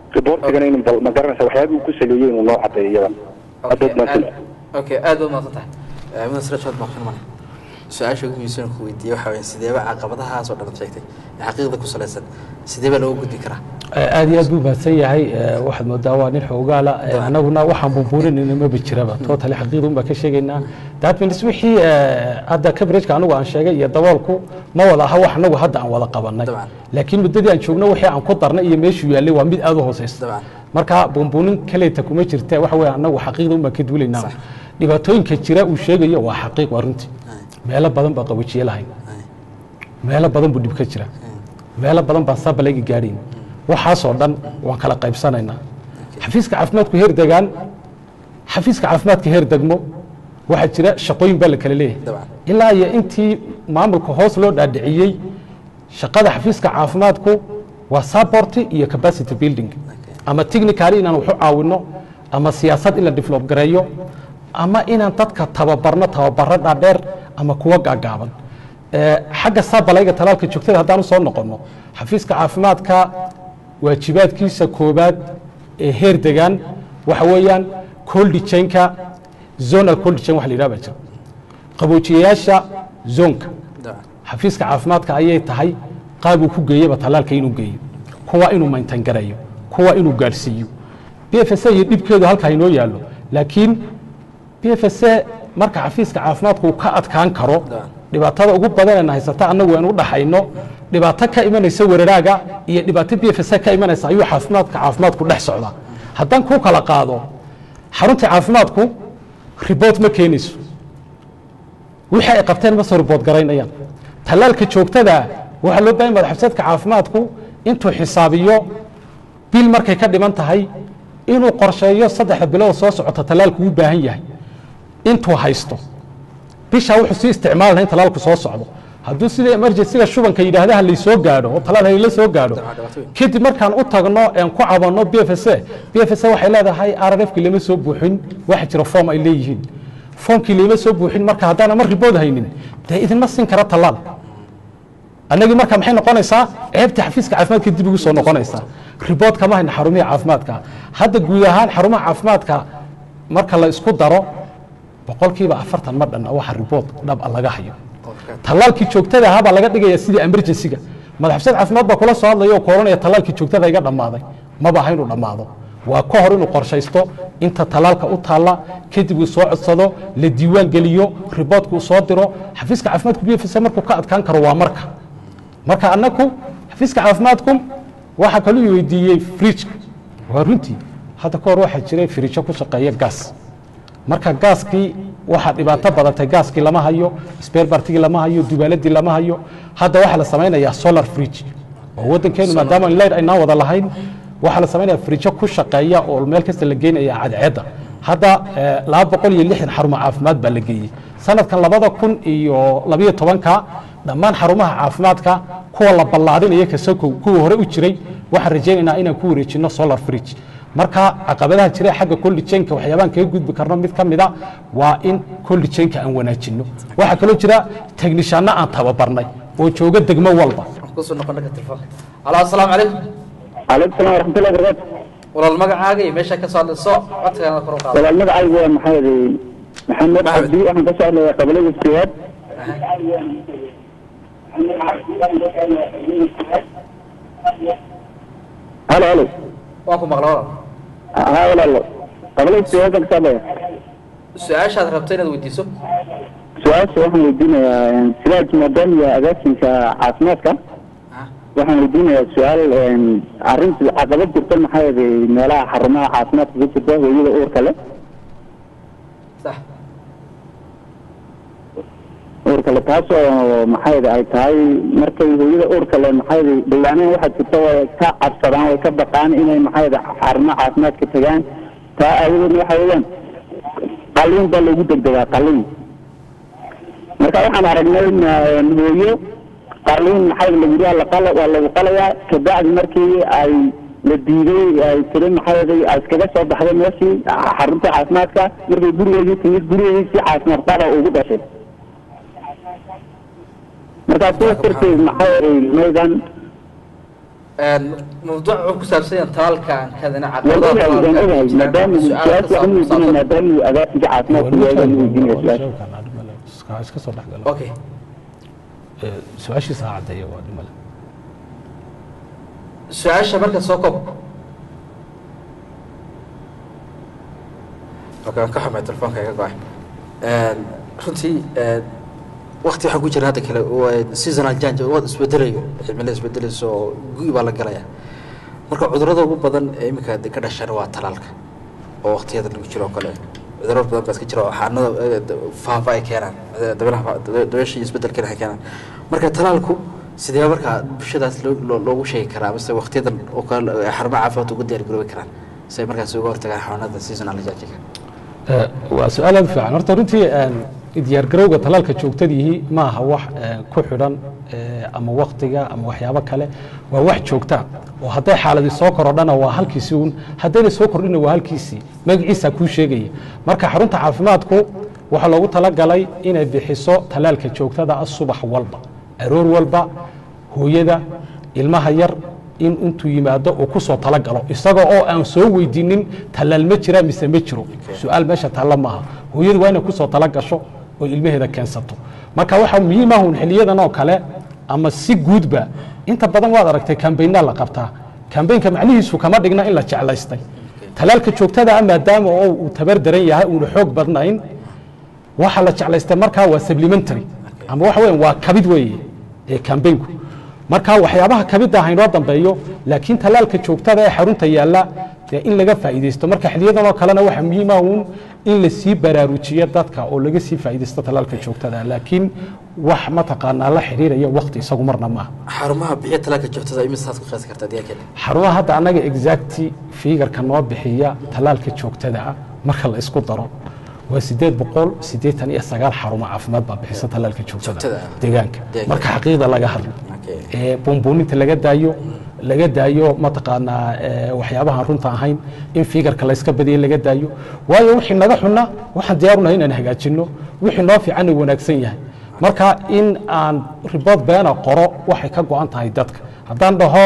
Speaker 6: riboortigana in bal ma garanaysa waxyaabihii uu ku saleeyey inuu noo cadeeyo iyadan
Speaker 1: Okay,
Speaker 6: haddaad maanta
Speaker 1: aad- okay aad baad mahadsan tahay mudan sirajod baqin male su-aasha ugu muhiimsan ku weydiiyey waxa weeye sideeba caqabadahaas oo dhan sheegtay ee xaqiiqda ku salaysan sideeba looga gudbi karaa
Speaker 2: aad iyo aad buu mahadsan yahay Eh, waxaad moodaa waa nin xoogaala Eh, annaguna waxaan bumbuurinayna maba jiraba totally xaqiiqda un baan ka sheegaynaa that means wixii eh, hadda coverageka anigu aan sheegay iyo daboolku ma wada aha wax anagu hadda aan wada qabanay
Speaker 1: Dabcan.
Speaker 2: laakiin muddadii aan joogno wixii aan ku darnay iyo meeshuu yaallay waa mid aad u hooseysa
Speaker 1: dabcan
Speaker 2: marka bumbuunin kaleeta kuma jirte waxa weeye annagu xaqiiqda un baan ka duulaynaa
Speaker 1: Sax.
Speaker 2: dhibaatooyinka jira uu sheegayo waa xaqiiq waa runtii meelo badan baa qawajiye lahayn meelo badan buu dhib ka jira meelo badan baan sabalayga gaadhayn waxaasoo dhan waan kala qaybsanaynaa xafiiska caafimaadku heer degaan xafiiska caafimaadka heer degmo waxaa jira shaqooyin baa la kala leeyahay
Speaker 1: Dabcan.
Speaker 2: ilaa iyo intii maamulka hoos loo dhaadhiciyey shaqada xafiiska caafimaadku waa support iyo capacity building ama technically inaan waxu caawino ama siyaasad in la develop gareeyo ama inaan dadka tababarno tababaro dhaadheer ama kuwa gaagaaban Eh, xagga sabalayga talaalka joogtada haddaan usoo noqonno xafiiska caafimaadka waajibaadkiisa koobaad ee heer degaan waxa weeyaan cold chainka zonal cold chain waxa la yidhaha baa jira qaboojiyayaasha zoonka
Speaker 1: dabcan
Speaker 2: xafiiska caafimaadka ayay tahay qaabuu ku geeyaba talaalka inuu geeyo kuwa inuu maintan gareeyo kuwa inuu gaadhsiiyo b f s iyo dhibkeedu halkaa inoo yaallo laakiin b f s marka xafiiska caafimaadku uu ka adkaan karo dhibaatada ugu badanayna haysata annagu aan u dhaxayno dhibaato ka imanaysa weeraraaga iyo dhibaato b f s ka imanaysa ayuu caafimaadka caafimaadku dhex socdaa haddaan ku kala qaado xarunta caafimaadku riboort ma keenayso wixii ay qabteen ma soo ribood garaynayaan tallaalka joogtada waxaa loo baahan madaxafisadka caafimaadku intuu xisaabiyo bil markay ka dhiman tahay inuu qorsheeyo saddexda bilood soo socota tallaalku u baahan yahay intuu haysto bishaa wuxuu sii isticmaali lahaa in tallaalku soo socdo hadduu sida emergencyga shubanka yidhaahdaha laysoo gaadho oo talaal hayla soo gaadho kadib markaan u tagno een ku cabanno b f s b f s waxay leedahay r r fki lama soo buuxin waxa jira form ay leeyihiin foomkii lama soo buuxin marka haddaan mar ribood haynin dee idinma siin kara tallaal annagii marka maxay noqonaysaa ceebtii xafiiska caafimaadka dib ugu soo noqonaysaa ribood kama hayna xarumihi caafimaadka hadda guud ahaan xarumaha caafimaadka marka la isku daro boqolkiiba afartan ma dhanna waxa ribood dhab a laga hayo tallaalkii joogtada ahaa baa laga dhigaya sidii emergencyga madaxfisad caafimaad baa kula soo hadlaya oo kooranaya tallaalkii joogtada iga dhammaaday maba aha inuu dhammaado waa ka hor inuu qorshaysto inta tallaalka u taalla kadib uu soo codsado la diiwaan geliyo riboodka uu soo diro xafiiska caafimaadku b f s markuu ka adkaan karo waa marka marka annagu xafiiska caafimaadku waxaa kaluu i weydiiyey frijka waa runtii hadda ka hor waxaa jiray firijo ku shaqeeya gaas marka gaaskii waxaa dhibaato badatay gaaskii lama hayo sperbartigii lama hayo dubaaladii lama hayo hadda waxaa la samaynayaa solar fridge oo waddankeenu maadaama leyd aynaan wada lahayn waxaa la samaynaya frijo ku shaqeeya oo meel kasta la geynaya cadceedda hadda eh, laba boqol iyo lixdan xarumo caafimaad baa la geeyey sanadkan labada kun iyo labayo tobanka dhammaan xarumaha caafimaadka kuwa la ballaadhinaya kasokow kuwa hore u jiray waxaan rajaynaynaa inaan ku wareejino solar fridge marka caqabadaha jira xagga colligenka waxyaabaan kaga gudbi karno mid ka mida waa in colligenka aan wanaajino waxaa kaloo jira technishaanno aan tababarnay oo jooga degmo walba
Speaker 1: kusoo noqon dhanka telefoonka alo asalaamu calaykum
Speaker 3: calaykum salaam waraxmatullahi barakatu
Speaker 1: walaal magacaaga iyo meesha ka soo hadlayso codkana kor u qaado
Speaker 3: walaal magacaygu waa maxamed maxamed cabdi waxaan ka soo hadlayaa qabalada siyaad halo halo
Speaker 1: waan ku maqla walaal
Speaker 3: haa walaalo qabalada siyaad baan ka soo hadlaya
Speaker 1: su-aashaad rabto inaad weydiiso
Speaker 3: su-aasha waxaan weydiinayaa sidaad maadaama agaasinka caafimaadka waxaan weydiinayaa su-aal arrinta caqabad jirta maxaa yeelay meelaha xarumaha caafimaadka ka jirta hooyada uurka leh
Speaker 1: sax
Speaker 3: uurka le taasoo maxaa yeelay ay tahay markay hooyada uurka leh maxaa yeelay dhawaaneen waxaa jirta way ka cabsadaan way ka baqaan inay maxaa yeelay xarumaha caafimaadka tagaan taa aawadeedna waxa weeyaan qalliin baa loogu degdegaa qalliin marka waxaan aragnay hooyo qalliin maxaa lagu yidhaha laqala waa lagu qalayaa kabacdi markii ay la diiday ay tiri maxaa yeelay ay iskaga soo baxday meeshii xarunta caafimaadka markay gurigeedii timid gurigeedii si caafimaad qaba ugu dhashay markaa sidaas darteed maxaa yeelay maydan
Speaker 1: mawduuc wuxuu ku saabsan yahay talaalka aan kadana
Speaker 6: waan ogahay waan ogahay maadaama su-aasha waxaan weydiinaya maadaama uu agaasiga caafimaadku yagaan weydiinaya su-aasha
Speaker 2: iska soo dhexgalo
Speaker 1: okay
Speaker 2: su-aashiisa ha caddeeya waa dhimale
Speaker 1: su-aasha marka soo koob okay waan ka xumay telefoonka iga go-ay runtii wakti waxaa ku jira hadda kale seasonal jange waad isbedelayo cimilada isbedelayso oo gu- baa la galaya marka cudurrada ugu badan ee iminka de ka dhashana waa talaalka oo waktiyada lagu jiro oo kale cudurro badan baa iska jira oo xaanada faafa ay keenaan dabeelaha dabeesha iyo isbedelkeena ay keenaan marka talaalku sidee markaa bulshadaas loo- loo- loogu sheegi karaa mise waktiyadan oo kale ay xarumaha caafimaadka ugu diyaar garoobi karaan si ay markaas uga hortagaan xanuunada seasonal jangiga
Speaker 2: waa su-aal aad u fiican horta runtii diyaargarowga talaalka joogtadiihi ma aha wax ku xidhan ama waktiga ama waxyaabo kale waa wax joogta oo hadday xaaladii soo korodhana waa halkiisii un haddayna soo kordhina waa halkiisii magaciisa kuu sheegaya marka xarunta caafimaadku waxaa loogu talagalay inay bixiso talaalka joogtada ah subax walba aroor walba hooyada ilmaha yar in intuu yimaado uu ku soo talagalo isaga oo aan soo weydiinin talaal ma jira mise ma jiro su-aal meesha taalla maaha hooyadu waa inay ku soo talagasho oo ilmaheeda keensato marka waxaa muhiim ah un xiliyadan oo kale ama si guudba inta badan waad aragtay kambaynaa la qabtaa kambaynka macnihiisu kama dhigna in la jeclaystay talaalka joogtada ah maadaama oo uu tabar daran yahay uuna xoog badnayn waxa la jeclaystay markaa waa supplementary ama waxa weyan waa kabid weeye ee kambaynku marka waxyaabaha kabidda haynoo dambeeyo laakiin talaalka joogtada ee xarunta yaalla dee in laga faa'iidaysto marka xiliyadan oo kalena waxaa muhiim ah uun in lasii baraarujiyo dadka oo laga sii faa'iidaysto talaalka joogtada laakiin wax mataqaanaa la xiriiraya wakti isagu marna maaha
Speaker 1: xarumaha bixiya talaalka joogtada imisaad ku qiyaasi kartaa deegaankeena
Speaker 2: xarumaha hadda annaga exacti figarka noo bixiya talaalka joogtada ah marka la isku daro waa sideed boqol siddeetan iyo sagaal xarumo caafimaad baa bixisa talaalka joogtada
Speaker 1: Joogtada ah.
Speaker 2: deegaanka
Speaker 1: Deegaanka.
Speaker 2: marka xaqiiqda laga hadlo
Speaker 1: Okay.
Speaker 2: ee buunbuuninta laga daayo laga daayo mataqaanaa ee, waxyaabahan runta ahayn in figarka layska badiya laga daayo waayo wixii naga xunna waxaan diyaarunahay inaan hagaajinno wixii noo fiicanna wanaagsan yahay marka in aan ribood beena qoro waxay ka go-an tahay dadka haddaan dhaho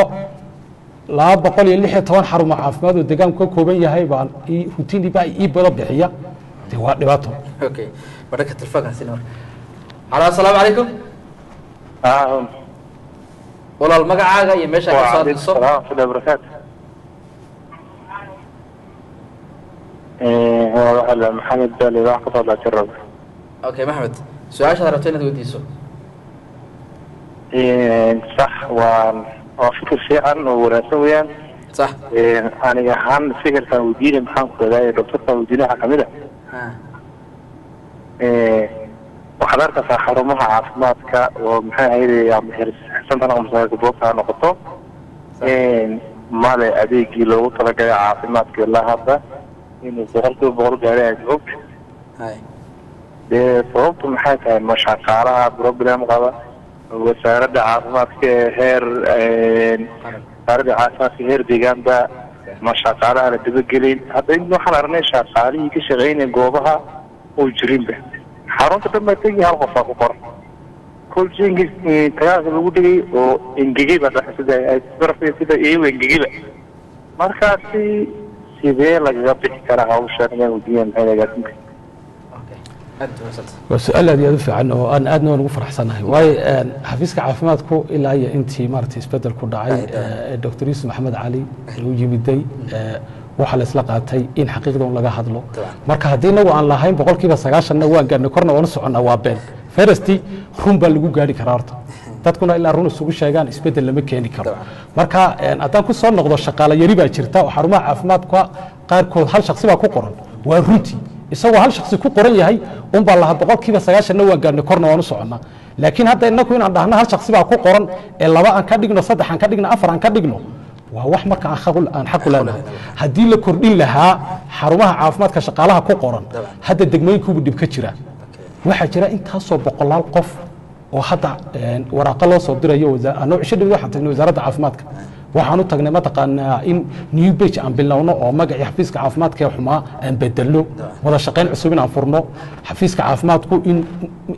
Speaker 2: laba boqol iyo lix iyo toban xarumo caafimaad oo deegaanku ka kooban yahay baan ii- routine baa ii bado bixiya dee waa dhibaato
Speaker 1: okay badhanka telefoonkaasi marka halo assalaamu calaykum walaal magacaaga iyo meesha ka soo hadlayso
Speaker 5: waraxmatullahi wabarakaatu waa maxamed bali wax ka soo dhaajir raba
Speaker 1: okay maxmed su-aashaad rabto inaad weydiiso
Speaker 5: sax waa waa fikir fiican oo wanaagsan weeyaan
Speaker 1: sax
Speaker 5: aniga ahaan fikirkaan weydiinay maxaan ku ogaayay doctorkaan weydiinay waxaa kamid
Speaker 1: Ha.
Speaker 5: ah waxaad arkaysaa xarumaha caafimaadka oo maxay ahayd ama xirsantan ama masaajidka boogta ha noqoto male adeegii loogu talagalay caafimaadka ilaa hadda inuu boqolkiiba boqol gaari aad og
Speaker 1: Hay.
Speaker 5: dee sababtu maxay tahay ma shaqaalaha problem qaba wasaaradda caafimaadka ee heer wasaaradda caafimaadka heer deegaanba ma shaqaalaha la dabagelin hadda in waxaan aragnay shaqaalihii ka shaqeynaya goobaha oo jirinba xarunta dhan baa tegi hal qofaa ku qoran kolji tagaalka lagu dhigay oo engegay baa dhaxay sida barafka sida iyago engegayba markaasi sidee lagaga bixi karaa hawshan ayaan weydiinaya maxay agaasinka
Speaker 1: Okay. aad u wanaagsan
Speaker 2: waa su-aal aad iyo aad u fiican oo aan aadna waan ugu faraxsanahay waayo een, xafiiska caafimaadku ilaa iyo intii maaragtay isbedel ku dhacay ee, dr yuusuf maxamed cali uu yimiday ee, waxaa la isla qaatay in xaqiiqda un laga hadlo
Speaker 1: Dabcan.
Speaker 2: marka haddii inagu aan lahayn boqolkiiba sagaashanna waan gaadhnay korna waanu soconnaa waa been ferasti run baa lagu gaari karaa horta dadkuna ilaa run isugu sheegaan isbedel lama keeni karo
Speaker 1: Dabcan.
Speaker 2: marka een, haddaan ku soo noqdo shaqaale yari baa jirta oo xarumaha caafimaadka qaarkood hal shaksi baa ku qoran waa runtii isagoo hal shaksi ku qoran yahay un baa lahaa boqolkiiba sagaashanna waan gaadhnay korna waan u soconnaa laakiin hadda inaku inaan dhahno hal shaksi baa ku qoran ee laba aan ka dhigno saddex aan ka dhigno afar aan ka dhigno waa wax marka aan xaq u- aan xaq u leenahay haddii la kordhin lahaa xarumaha caafimaadka shaqaalaha ku qoran hadda degmooyinkuubu dhib ka jira waxaa jira intaasoo boqolaal qof oo hadda een, waraaqo loo soo dirayo wasa- anoo cisho dhawid waxaan tagnay wasaaradda caafimaadka waxaan u tagnay mataqaanaa in new bage aan bilowno oo magacii xafiiska caafimaadka ee xumaa aan bedelno wada shaqayn cusub in aan furno xafiiska caafimaadku in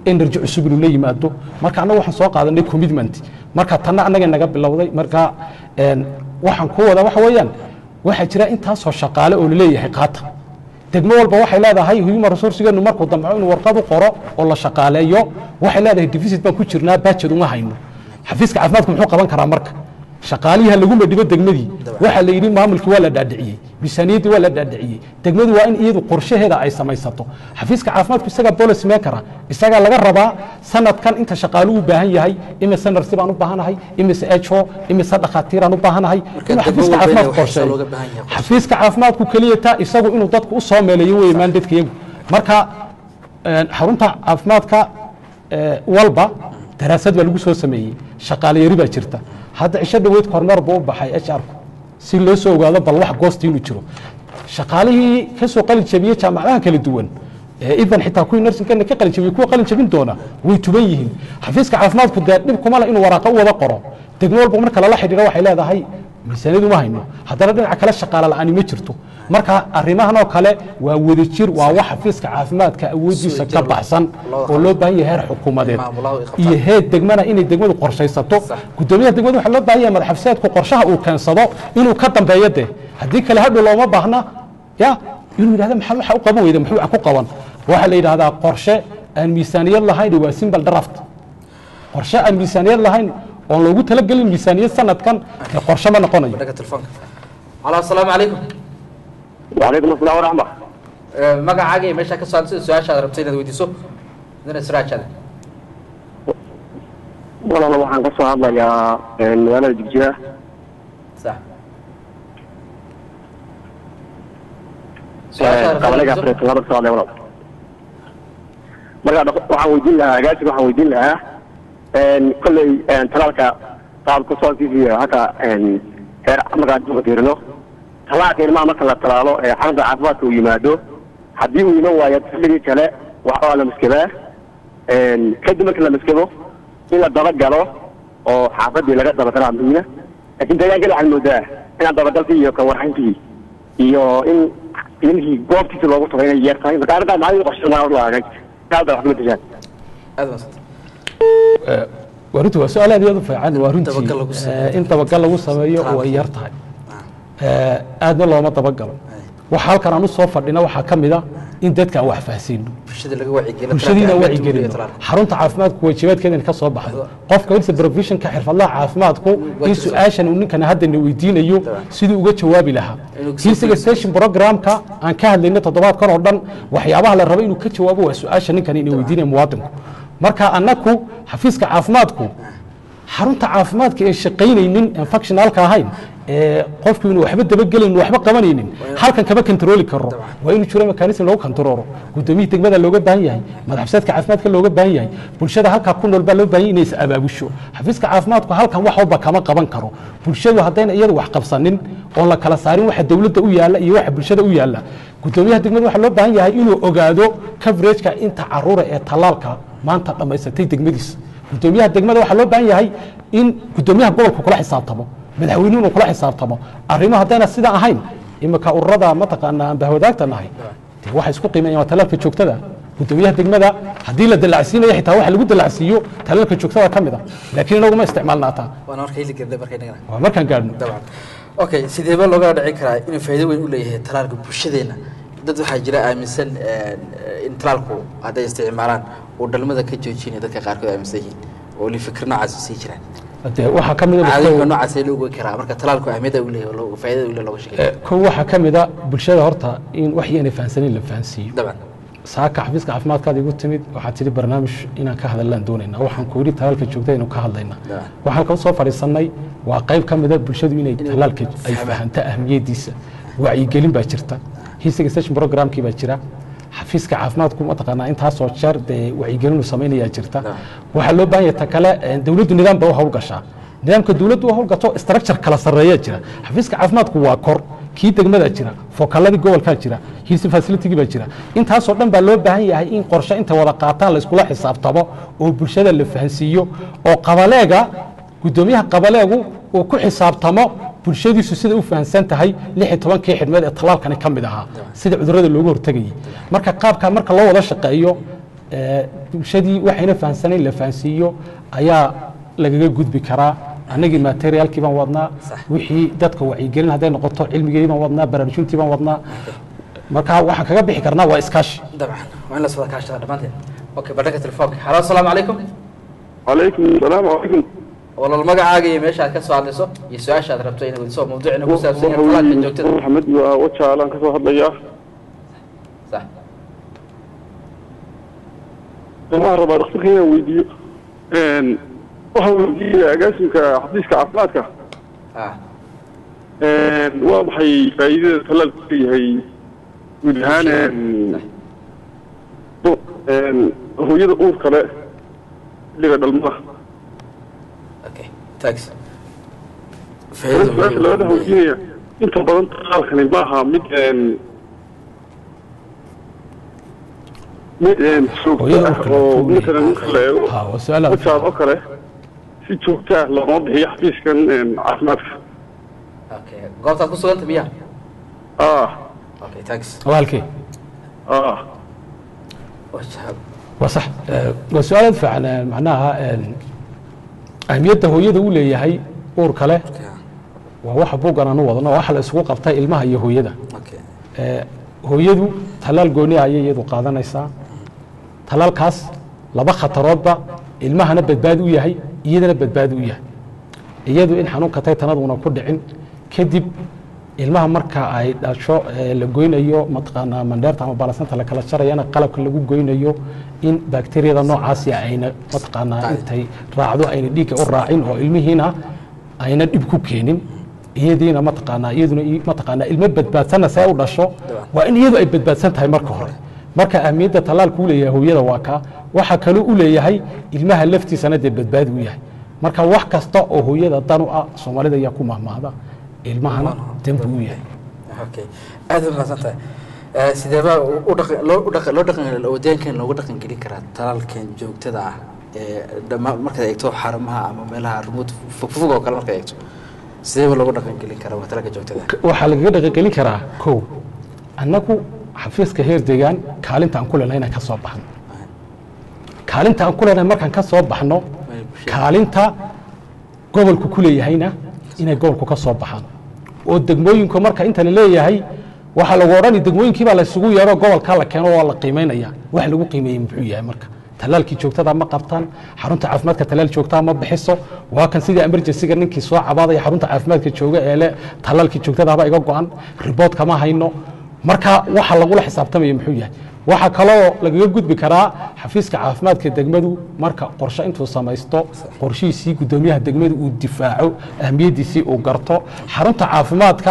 Speaker 2: energy cusub inuu la yimaado marka annaga waxaan soo qaadanay commitment marka tanna annaga naga bilowday marka een, waxaan ku wadaa waxa weeyaan waxaa jira intaasoo shaqaale oo laleeyahay qaata degmo walba waxay leedahay human resourcegeenu markuu damco inuu warqad u qoro oo la shaqaaleeyo waxay leedahay deficit baan ku jirnaa budget uma hayno xafiiska caafimaadku muxuu qaban karaa marka shaqaalihii ha lagu madhibo degmadii waxaa la yidhi maamulkii waa la dhaadhiciyey miisaaniyaddii waa la dhaadhiciyey degmadu waa in iyadu qorshaheeda ay samaysato xafiiska caafimaadku isagaa policy makera isagaa laga rabaa sanadkan inta shaqaaluhu u baahan yahay imise narsi baan u baahanahay imise ho imise dhakhaatiiraan u baahanahay
Speaker 1: Marka
Speaker 2: inuu
Speaker 1: degmo
Speaker 2: xafiiska
Speaker 1: walba inay
Speaker 2: caafimaadku
Speaker 1: wax
Speaker 2: qorsheeyo
Speaker 1: looga baahan yahay qorshe.
Speaker 2: xafiiska caafimaadku keliya taa isagu inuu dadku u soo meeleeyo wey maandadka iyagu marka een, xarunta caafimaadka ee, walba daraasad baa lagu soo sameeyey shaqaale yari baa jirta hadda cisho dhaweyd kormeer buu u baxay h r ku si loo soo ogaado bal wax goosti inuu jiro shaqaalihii ka soo qalin jabiyey jaamacadaha kala duwan ee idan xitaa kuwii narsinkana ka qalin jabiyey kuwa qalin jabin doona way tuban yihiin xafiiska caafimaadku dee dhib kuma le inuu waraaqa u wada qoro degmo walba marka lala xidhiiro waxay leedahay miisaaniyadu ma hayno haddana dhinaca kale shaqaale la'aani ma jirto marka arrimahan oo kale waa wadajir waa wax xafiiska caafimaadka awoodiisa ka baxsan oo loo baahan yahay heer xukuumadeed
Speaker 1: Maamulaha ay qabtaan.
Speaker 2: iyo heer degmana inay degmadu qorshaysato gudoomiyaha degmadu waxaa loo baahan yahay madaxafiseedku qorshaha uu keensado inuu ka dambeeyo dee haddii kale hadhow looma baahna ya inuu yidhahda maxaa waxa u qaban weyda muxuu wax ku qaban waxaa la yidhahdaa qorshe aan miisaaniyad lahayn waa simple draft qorshe aan miisaaniyad lahayn oon loogu talagelin miisaaniyad sanadkan dee qorshe ma noqonayo
Speaker 1: dhaga telefoonka alo asalaamu calaykum
Speaker 3: وعليكم السلام ورحمة
Speaker 1: Eh, magacaaga iyo meeshaa ka socda sida su-aashaad rabtay inaad weydiiso idina siraajaada
Speaker 3: والله waxaan ka soo hadlayaa magaalada Jigjiga
Speaker 1: sax su-aashaad
Speaker 3: qabalaga
Speaker 1: rabtay
Speaker 3: Afrika laba socday walaal marka dhaq- waxaan weydiin lahaa agaasiga waxaan weydiin lahaa een kolley een talaalka qaab ku soo fiifiyo haka een heer markaa duka fiirino talaalka ilmaha marka la talaalo ee xarunta caafimaadka uu yimaado haddii uu iman waayo xilligii kale waxa waa la maskabaa een kadib marka la maskabo in la dabagalo oo xaafadii laga dabagalaa muhiima laakiin deegaanka waxaad moodaa inaan dabagalkii iyo kawarxayntii iyo in ilmihii goobtiisa loogu tagay inay yeer tahay marka arrintaa maxaa qorshanaa lahaagay kaalda wax kuma tashaan
Speaker 1: aad maasanta
Speaker 2: waa runtii waa su-aal aad iyo aad u fiican waa runtii
Speaker 1: Dabagal lagu sameeyo.
Speaker 2: eh, in dabagal lagu sameeyo way yar tahay Eh, aadna looma dabagalo waxa halkan aan u soo fadhina waxaa ka mid a in dadka aan wax fahansiino
Speaker 1: bulshada laga wacyigeliyo
Speaker 2: bulshadiina
Speaker 1: talaalka
Speaker 2: wacigelino
Speaker 1: talaalka.
Speaker 2: xarunta caafimaadku waajibaadkeeda ka soo baxdo qofka wilsa professionka xirfadlaha caafimaadku in
Speaker 1: Waajib
Speaker 2: su-aashan uu ninkana haddana weydiinayo siduu uga jawaabi lahaa
Speaker 1: Inuu ka
Speaker 2: hilsiga station programka aan ka hadlayna toddobaadkan oo dhan waxyaabaha la rabo inuu ka jawaabo waa su-aasha ninkan inay weydiinaya muwaadinku marka annaku xafiiska caafimaadku xarunta caafimaadka ee shaqaynaynin aan functionalka ahayn ee qofku inuu waxba dabagelaynin waxba qabanaynin halkan kama kantarooli karo waa inuu jiro mekanism lagu kantarooro gudoomiyihii degmada looga baahan yahay madaxfiseedka caafimaadka looga baahan yahay bulshada halkaa ku nool baa loo baahan yahay inay is abaabusho xafiiska caafimaadku halkan wax walba kama qaban karo bulshadu haddayna iyadu wax qabsanin oon la kala saarin waxa dowladda u yaalla iyo waxa bulshada u yaalla gudoomiyaha degmada waxaa loo baahan yahay inuu ogaado coverageka inta caruura ee tallaalka maanta dhammaysatay degmadiisa gudoomiyaha degmada waxaa loo baahan yahay in gudoomiyaha gobolka kula xisaabtamo madaxweynuhu inuu kula xisaabtamo arrimo haddayna sidaa ahayn imika ururada mataqaanaa aan bahwadaagta nahay dee waxay isku qiimeeyaan waa talaalka joogtada gudoomiyaha degmada haddii la dalacsiinayo xitaa waxa lagu dalacsiiyo talaalka joogtada ka mid a laakiin inagu ma isticmaalnaataa
Speaker 1: waana marka hili garnay marka inagana
Speaker 2: waa markaan gaadhno
Speaker 1: dabcan okay sideeba looga dhici karaa inuu faa'iido weyn u leeyahay talaalka bulshadeena dad waxaa jira aaminsan eh, in talaalku hadday isticmaalaan uu dhalmada ka joojinayo dadka qaarkood aaminsan yihiin oo li fikir noocaas sii jiraan
Speaker 2: dee waxaa ka mid a
Speaker 1: caadooyinka noocaas loo ogaan karaa marka talaalku ahmiyadda uu leeyahay oo loo- faa'iidada uu leeyahay looga sheekeeyo
Speaker 2: kow waxaa ka mid a bulshada horta in wax yaanay fahansanin la fahansiiyo
Speaker 1: dabcan
Speaker 2: saaka xafiiska caafimaadkaada igu timid waxaad tidhi barnaamij inaan ka hadallaan doonaynaa waxaan ku yidhi talaalka joogta inuu ka hadlaynaa
Speaker 1: Da.
Speaker 2: waxaan halka usoo fadhiisannay waa qayb ka mida bulshadu inay talaalka ay
Speaker 1: fahmaan.
Speaker 2: fahanto ahmiyadiisa wacyigelin baa jirta hiisiga station programkii baa jira xafiiska caafimaadku mataqaanaa intaasoo jeer dee wacyigelin uu samaynayaa jirta
Speaker 1: Da.
Speaker 2: waxaa loo baahan yahay ta kale eh, dowladdu nidaam ba u howlgashaa nidaamka dowladdu u howlgato structure kala sarreeyaa jira xafiiska caafimaadku waa kor kii degmada jira fokaladii gobolkaa jira hilsi facilitygii baa jira intaasoo dhan baa loo baahan yahay in qorshe inta wada qaataan la iskula xisaabtamo oo bulshada la fahansiiyo oo qabaleega gudoomiyaha qabaleegu uu ku xisaabtamo bulshadiisu sida u fahansan tahay lix iyo tobankii xidhmeed ee talaalkani ka mid ahaa sida cudurrada loogu hortegayay marka qaabkaa marka loo wada shaqeeyo ee, bulshadii waxayna fahansanayn la fahansiiyo ayaa lagaga gudbi karaa annagii materiaalkii baan wadnaa wixii dadka wacyigelin hadday noqoto cilmigii baan wadnaa baraarujintii baan wadnaa marka waxaan kaga bixi karnaa waa iskaashi
Speaker 1: dabcan waa in la soo kaashada dhammaanteen okay badhanka telefoonka halo asalaamu calaykum
Speaker 7: calaykum salaam calaykum
Speaker 1: walal magacaaga iyo meesha aad ka soo hadlayso iyo su-aasha aad rabto inaad weydiso mawduucina ku saabsan yahay talaalka joogtada
Speaker 7: maxamed waa wajaalaan kasoo hadlayaa
Speaker 1: sax
Speaker 7: waxaan rabaa dhakhtarka inaan weydiiyo waxaan weydiiyey agaasimka xafiiska caafimaadka
Speaker 1: ah
Speaker 7: waa maxay faa'iidada talaalku leeyahay guud ahaan hooyada uur kale xilliga dhalmada
Speaker 1: okay thanks
Speaker 7: su-aasha labada weydiinaya inta badan talaalkani ma aha mid mid joogto
Speaker 2: Hooyada
Speaker 7: ah
Speaker 2: uur kale,
Speaker 7: oo
Speaker 2: tuuley.
Speaker 7: matalan marka la eego
Speaker 2: Ha, waa su-aal aad u
Speaker 7: wajaad oo kale si joogto ah looma bixiyo xafiiskan caafimaadka
Speaker 1: okay goobtaad ku suganta miya
Speaker 7: ah
Speaker 1: okay thanks
Speaker 2: waa halkee
Speaker 7: ah
Speaker 1: wajahab
Speaker 2: waa sax Eh, waa su-aal aad fiican eh, macnaha eh, ahmiyadda hooyada uu leeyahay uur kale waa waxa buuggan aanu wadno waxa la isugu qabtay ilmaha iyo hooyada
Speaker 1: okay
Speaker 2: Eh, hooyadu tallaal gooni ayay iyadu qaadanaysaa tallaalkaas laba khataroodba ilmahana badbaadi u yahay iyadana badbaadi u yahay iyadu in xanuunka taytanaduna ku dhicin kadib ilmaha marka ay dhasho ee la goynayo mataqaanaa mandheerta ama balasanta la kala jarayana qalabka lagu goynayo in bakteriyada noocaasi ayna mataqaanaa intay raacdo ayna dhiigga u raacin oo ilmihiina ayna dhib ku keenin iyadiina mataqaanaa iyaduna i- mataqaanaa ilmo badbaadsanna see u dhasho waa in iyadu ay badbaadsan tahay marka hore marka ahmiyadda tallaalku u leeyahay hooyada waa kaa waxa kaloo u leeyahay ilmaha laftiisana dee badbaadi u yahay marka wax kasta oo hooyada dan u ah soomaalida ayaa ku mahmaahda ilmahana dembi u yahay
Speaker 1: okay aad u mahadsan tahay Eh, sidee baa u- u dhaqan loo u dhaqan loo dhaqan wadeenkan looga dhaqan gelin karaa talaalkan joogtada ah ee dhammaan markaad eegto xarumaha ama meelaha remote fogfog oo kale markaad eegto sidee baa looga dhaqan gelin karaa waa talaalka joogtada ah
Speaker 2: waxaa lagaga dhaqangelin karaa kow annagu xafiiska heer degaan kaalinta aan ku leenahay inaan ka soo baxno kaalinta aan ku leenahay markaan ka soo baxno kaalinta gobolku ku leeyahayna inay gobolku ka soo baxaan oo degmooyinku marka inta la leeyahay waxaa lagu odhani degmooyinkii baa laysugu yeero gobolkaa la keeno waa la qiimaynaya wax lagu qiimeeyey muxuu yahay marka talaalkii joogtada ma qabtaan xarunta caafimaadka talaal joogtaa ma bixiso waa kan sidii emergencyga ninkii soo cabaadaya xarunta caafimaadka jooga ee le talaalkii joogtadaaba iga go-an ribood kama hayno marka waxa lagula xisaabtamaya muxuu yahay waxaa kaloo lagaga gudbi karaa xafiiska caafimaadka degmadu marka qorshe intuu samaysto qorshihiisii guddoomiyaha degmadu uu difaaco ahmiyaddiisii uu garto xarunta caafimaadka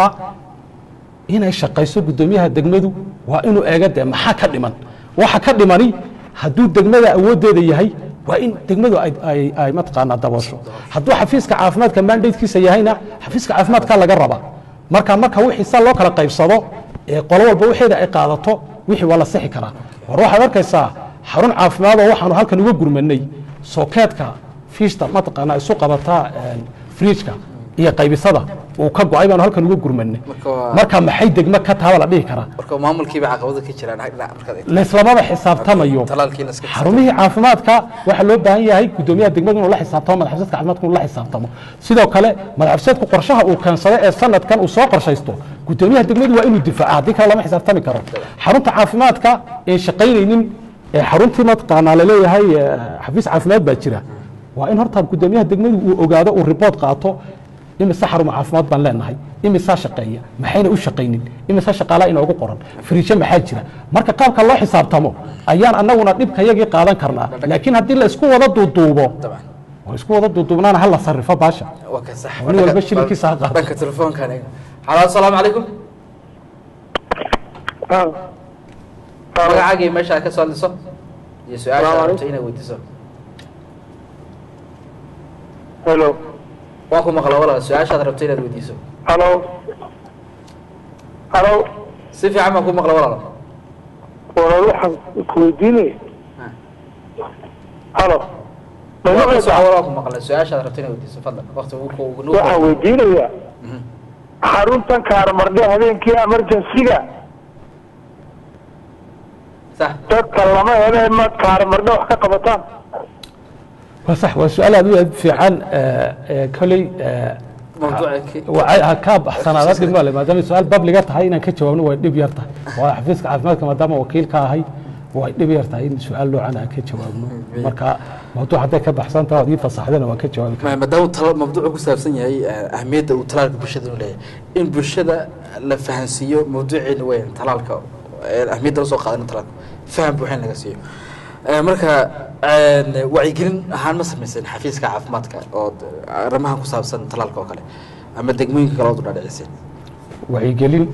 Speaker 2: inay shaqayso guddoomiyaha degmadu waa inuu eega dee maxaa ka dhiman waxa ka dhimani hadduu degmada awooddeeda yahay waa in degmadu ay- ay ay mataqaanaa daboosho hadduu xafiiska caafimaadka mandatekiisa yahayna xafiiska caafimaadka laga rabaa marka marka wixii sa loo kala qaybsado ee qolo walba wixeeda ay qaadato wixii waa la sixi karaa war waxaad arkaysaa xarun caafimaad oo waxaanu halkan uga gurmanay sookeedka fiishta mataqaanaa isu qabataa friijka iyo qaybisada uu ka go-ay baanu halkan uga gurmanay
Speaker 1: Marka waa-
Speaker 2: marka maxay degmo ka taaba la dhihi karaa
Speaker 1: marka maamulkiiba caqabado ka jiraan xag dhinac markaad eegto
Speaker 2: layslamaba xisaabtamayo
Speaker 1: talaalkii la iska
Speaker 2: xarumihii caafimaadka waxaa loo baahan yahay guddoomiyaha degmadu inuu la xisaabtamo madaxfisadka caafimaadka inuu la xisaabtamo sidoo kale madaxfisadku qorshaha uu keensado ee sanadkan uu soo qorshaysto guddoomiyaha degmadu waa inuu difaaca haddii kale lama xisaabtami karo xarunta caafimaadka ee shaqaynaynin ee xaruntii mataqaanaa laleeyahay eh, xafiis caafimaad baa jira waa in horta guddoomiyaha degmadu uu ogaado uu ribood qaato imise xaruma caafimaad baan leenahay imisaa shaqeeya maxayna u shaqaynin imise shaqaalaa inoogu qoran fariijo maxaa jira marka qaabka loo xisaabtamo ayaan annaguna dhibka yagii qaadan karnaa laakiin haddii la isku wada duuduubo
Speaker 1: dabcan
Speaker 2: oo isku wada duuduubnaana hala sarrifo baasha
Speaker 1: waa ka sax
Speaker 2: Nin walba shilinkiisa ha qaato.
Speaker 1: dhanka telefoonkan eeg halo asalaamu calaykum magacaaga iyo meesha aad ka soo hadlayso iyo su-aasha aad rabto inaad weydiiso
Speaker 7: hello
Speaker 1: waa ku maqla walaal su-aashaad rabto inaad weydiiso
Speaker 7: hello hello
Speaker 1: si fiican baan ku maqla walaal
Speaker 7: walaal waxaan isweydiinaya hello
Speaker 1: waa ku soco waa ku maqla su-aashaad rabto inaad weydiiso fadlan waqti ugu ugu nugu
Speaker 7: waxaan weydiinayaa xaruntan kaarmardhe habeenkii emergency-ga
Speaker 1: sax
Speaker 5: dadka lama hele ma kaarmardho wax ka qabataan
Speaker 2: waa sax waa su-aal aad u aad fiican koley
Speaker 1: mawduuca
Speaker 2: ka baxsanaada dhib male maadaama su-aal babliga tahay inaan ka jawaabno way dhib yar tahay waa xafiiska caafimaadka maadaama wakiil ka ahay way dhib yar tahay in su-aal noocan aan ka jawaabno marka mawduuc hadday ka baxsan tahay ood ii fasaxdana waan ka jawaabi karaa
Speaker 1: maadaama tala mawduucu ku saabsan yahay eh, ahmiyadda uu talaalka bulshada u leeyahay in bulshada la fahansiiyo mawduuceena weyn talaalka eh, ahmiyadda la soo qaadana talaalka faham buuxin laga siiyo Eh, marka eh, wacyigelin ahaan ma samaysan xafiiska caafimaadka oo d- arrimahan ku saabsan talaalka oo kale ama degmooyinka kale ood u dhaadhiciseen
Speaker 2: wacyigelin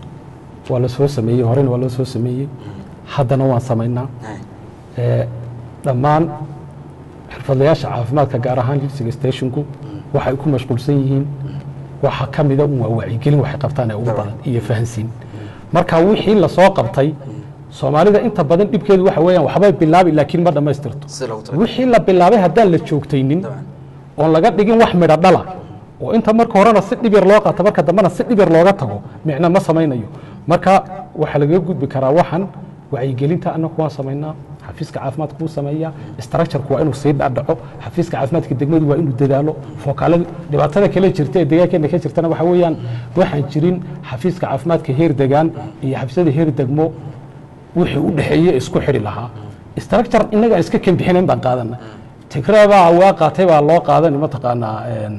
Speaker 2: waa la soo sameeyey horena waa loo soo sameeyey haddana waan samaynaa Eh, dhammaan xirfadlayaasha caafimaadka gaar ahaan lipsiga stationku waxay ku mashquulsan yihiin waxa ka mida un waa wacyigelin waxay qabtaan ee ugu badan iyo fahansiin marka wixii lasoo qabtay soomaalida inta badan dhibkeedu waxa weeyaan waxbay bilaabi laakiin ma dhammaystirto
Speaker 1: sida loogu talagalay
Speaker 2: wixii la bilaabay haddaan la joogtaynin
Speaker 1: Dabcan.
Speaker 2: oon laga dhigin wax midho dhala oo inta marka horena si dhib yar loo qaato marka dambena si dhib yar looga tago micno ma samaynayo marka waxaa lagaga gudbi karaa waxan wacyigelinta annagu waan samaynaa xafiiska caafimaadka wuu sameeyaa structureku waa inuu sii dhadhaco xafiiska caafimaadka degmadu waa inuu dadaalo fookaalada dhibaatada kale jirta ee deegaankeena ka jirtana waxa weeyaan waxaan jirin xafiiska caafimaadka heer degaan iyo xafiisyada heer degmo wixii u dhexeeye isku xidhi lahaa structure innaga aan iska kembixinayn baan qaadana tigraabaa waa qaatay baa loo qaadani mataqaanaa een,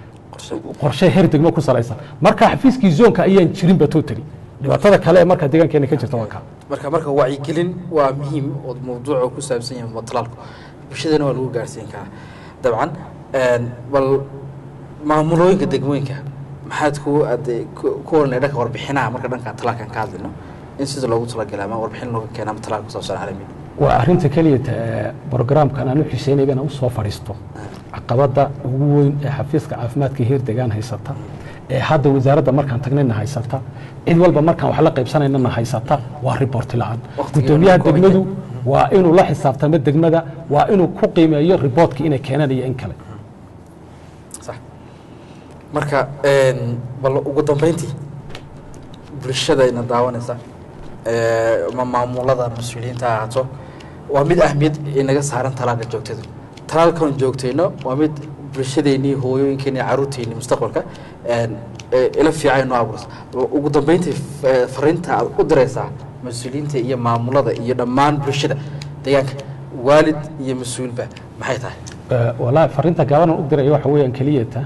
Speaker 2: qorshe heer degmo ku salaysan marka xafiiskii zoonka ayaan jirinba totally dhibaatada kale ee marka deegaankeena ka jirta waa kaa
Speaker 1: marka marka wacyigelin waa muhiim oo mawduuca ku saabsan yahay talaalku bulshadana waa lagu gaarsiin karaa dabcan een, bal maamulooyinka degmooyinka maxaad ku ade ku ku oranay dhanka warbixinaha marka dhanka talaalkan ka hadlino in sida loogu talagalay ama warbixin looga keena ama talaalka ku saabsan caalamiga
Speaker 2: waa arrinta keliya ta- programkan aan u xiseynayba inaan usoo fadhiisto caqabadda ugu weyn ee xafiiska caafimaadka heer degaan haysata ee hadda wasaaradda markaan tagnayna haysata cid walba markaan wax la qaybsanaynana haysata waa riboorti la-aan
Speaker 1: Waqtiga
Speaker 2: gudoomiyaha
Speaker 1: lagu kooban
Speaker 2: degmadu waa inuu la xisaabtamo degmada waa inuu ku qiimeeyo riboortka inay keenaan iyo in kale
Speaker 1: sax marka een, bal ugu dambeyntii bulshada ina daawanaysa ee, ma maamulada mas-uuliyiinta ha ahaato waa mid ahmiyad inaga saaran talaalka joogtada talaalkan joogtayno waa mid bulshadeennii hooyooyinkeenii caruurteennii mustaqbalka een, ee, ila fiican noo abuursa ugu dambeyntii f- ee, fariinta aad u diraysaa mas-uuliyiinta iyo maamulada iyo dhammaan bulshada deegaanka waalid iyo mas-uulba maxay tahay
Speaker 2: Eh, wallaahi fariinta gaabanan u diraya waxa weeyaan keliyata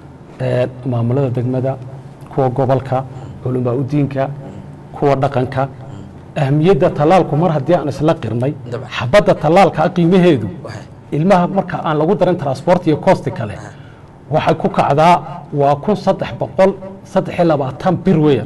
Speaker 2: eh, maamulada degmada kuwa gobolka culamaa udiinka kuwa dhaqanka ahmiyadda tallaalku mar haddii aan isla qirnay
Speaker 1: Dabcan.
Speaker 2: xabadda tallaalka qiimaheedu
Speaker 1: Wahay.
Speaker 2: ilmaha marka aan lagu darin transport iyo costi kale waxay ku kacdaa waa kun saddex boqol saddex iyo labaatan bir weeyaan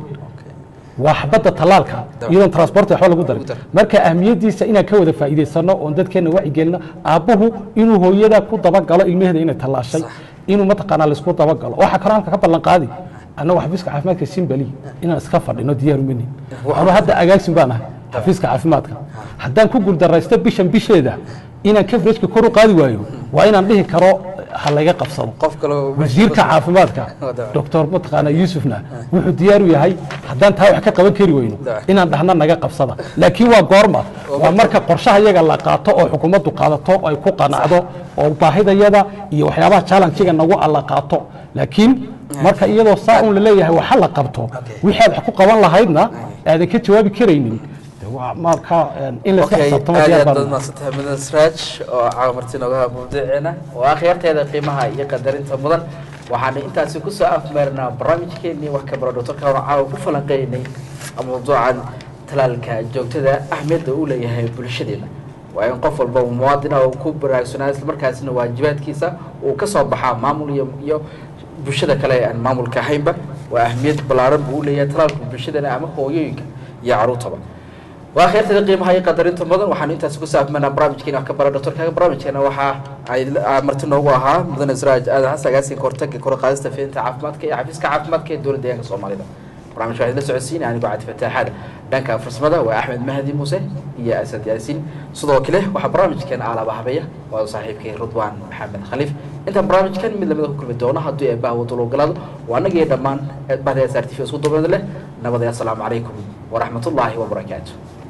Speaker 2: waa xabadda tallaalka
Speaker 1: Dabcan.
Speaker 2: iyadoon transport waxba lagu darin
Speaker 1: Lagu darin.
Speaker 2: marka ahmiyaddiisa inaan ka wada faa'iidaysano oon dadkeena wacyigelino aabbuhu inuu hooyada ku dabagalo ilmaheeda inay tallaashay
Speaker 1: Sax.
Speaker 2: inuu mataqaanaa laisku dabagalo waxaa kaloo halka ka ballan qaadi annagu xafiiska caafimaadka simbali inaan iska fadhino diyaar umanin
Speaker 1: Wax-
Speaker 2: anu hadda agaasin baan ahay xafiiska caafimaadka haddaan ku guuldaraysto bishan bisheeda inaan coverageka kor u qaadi waayo waa inaan dhihi karo ha layga qabsado
Speaker 1: qof kaloo
Speaker 2: wasiirka caafimaadka
Speaker 1: Dabcan.
Speaker 2: doctor mataqaana yuusufna wuxuu diyaar u yahay haddaan taa wax ka qaban kari weyno
Speaker 1: Dabcan.
Speaker 2: inaan dhahna naga qabsada laakiin waa goorma waa marka qorshaha iyaga la qaato oo xukuumaddu qaadato oo ay ku qanacdo oo baahidayada iyo waxyaabaha challenge-ga nagu alla qaato laakiin marka iyadoo saa un laleeyahay waxa la qabto wixii aad wax ku qaban lahaydna aadan ka jawaabi karaynin de waa marka in layska
Speaker 1: okay
Speaker 2: xisaabtamo
Speaker 1: aad iyo
Speaker 2: diyaar
Speaker 1: aad
Speaker 2: baan
Speaker 1: baad mahadsantahay mudan sraaj oo caawa marti nooga haa mawduuceena oo akhyaarteeda qiimaha iyo qadarinta mudan waxaanu intaasi kusoo afmeernaa barnaamijkeenii wax ka baro doctorka oo caawa ku falanqeynay mawduucan talaalka joogtada ahmiyadda uu leeyahay bulshadeena waa in qof walba muwaadina uu ku baraarugsanaa islamarkaasina waajibaadkiisa uu ka soo baxaa maamul iyo iyo bulshada kale ee aan maamulka ahaynba waa ahmiyad ballaaran buu u leeyahay talaalka bulshadana ama hooyooyinka iyo caruurtaba waa kheyrtada qiimaha iyo qadarinta mudan waxaanu intaasi ku saabmanaa barnaamijkeena wax ka bara doctorkaaga barnaamijkeena waxaa ay ah, marti noogu ahaa mudan israaj aadan xasan agaasinka hortaga kor u qaadista fidinta caafimaadka iyo xafiiska caafimaadka ee dowladda deegaanka soomaalida barnaamijka waxaa idila socodsiinaya anigoo cadi fataaxaada dhanka farsamada waa axmed mahdi muuse iyo asad yaasiin sidoo kale waxaa barnaamijkeena aalaba habeeya waa saaxiibkay rudwaan maxamed khaliif intaan barnaamijkan mid lamida ku kulmi doono haddii ay bahwa dulogalaado waa annaga iyo dhammaan bahda s r t v isku duubnada leh nabadaya asalaamu calaykum waraxmatullaahi wabarakaatu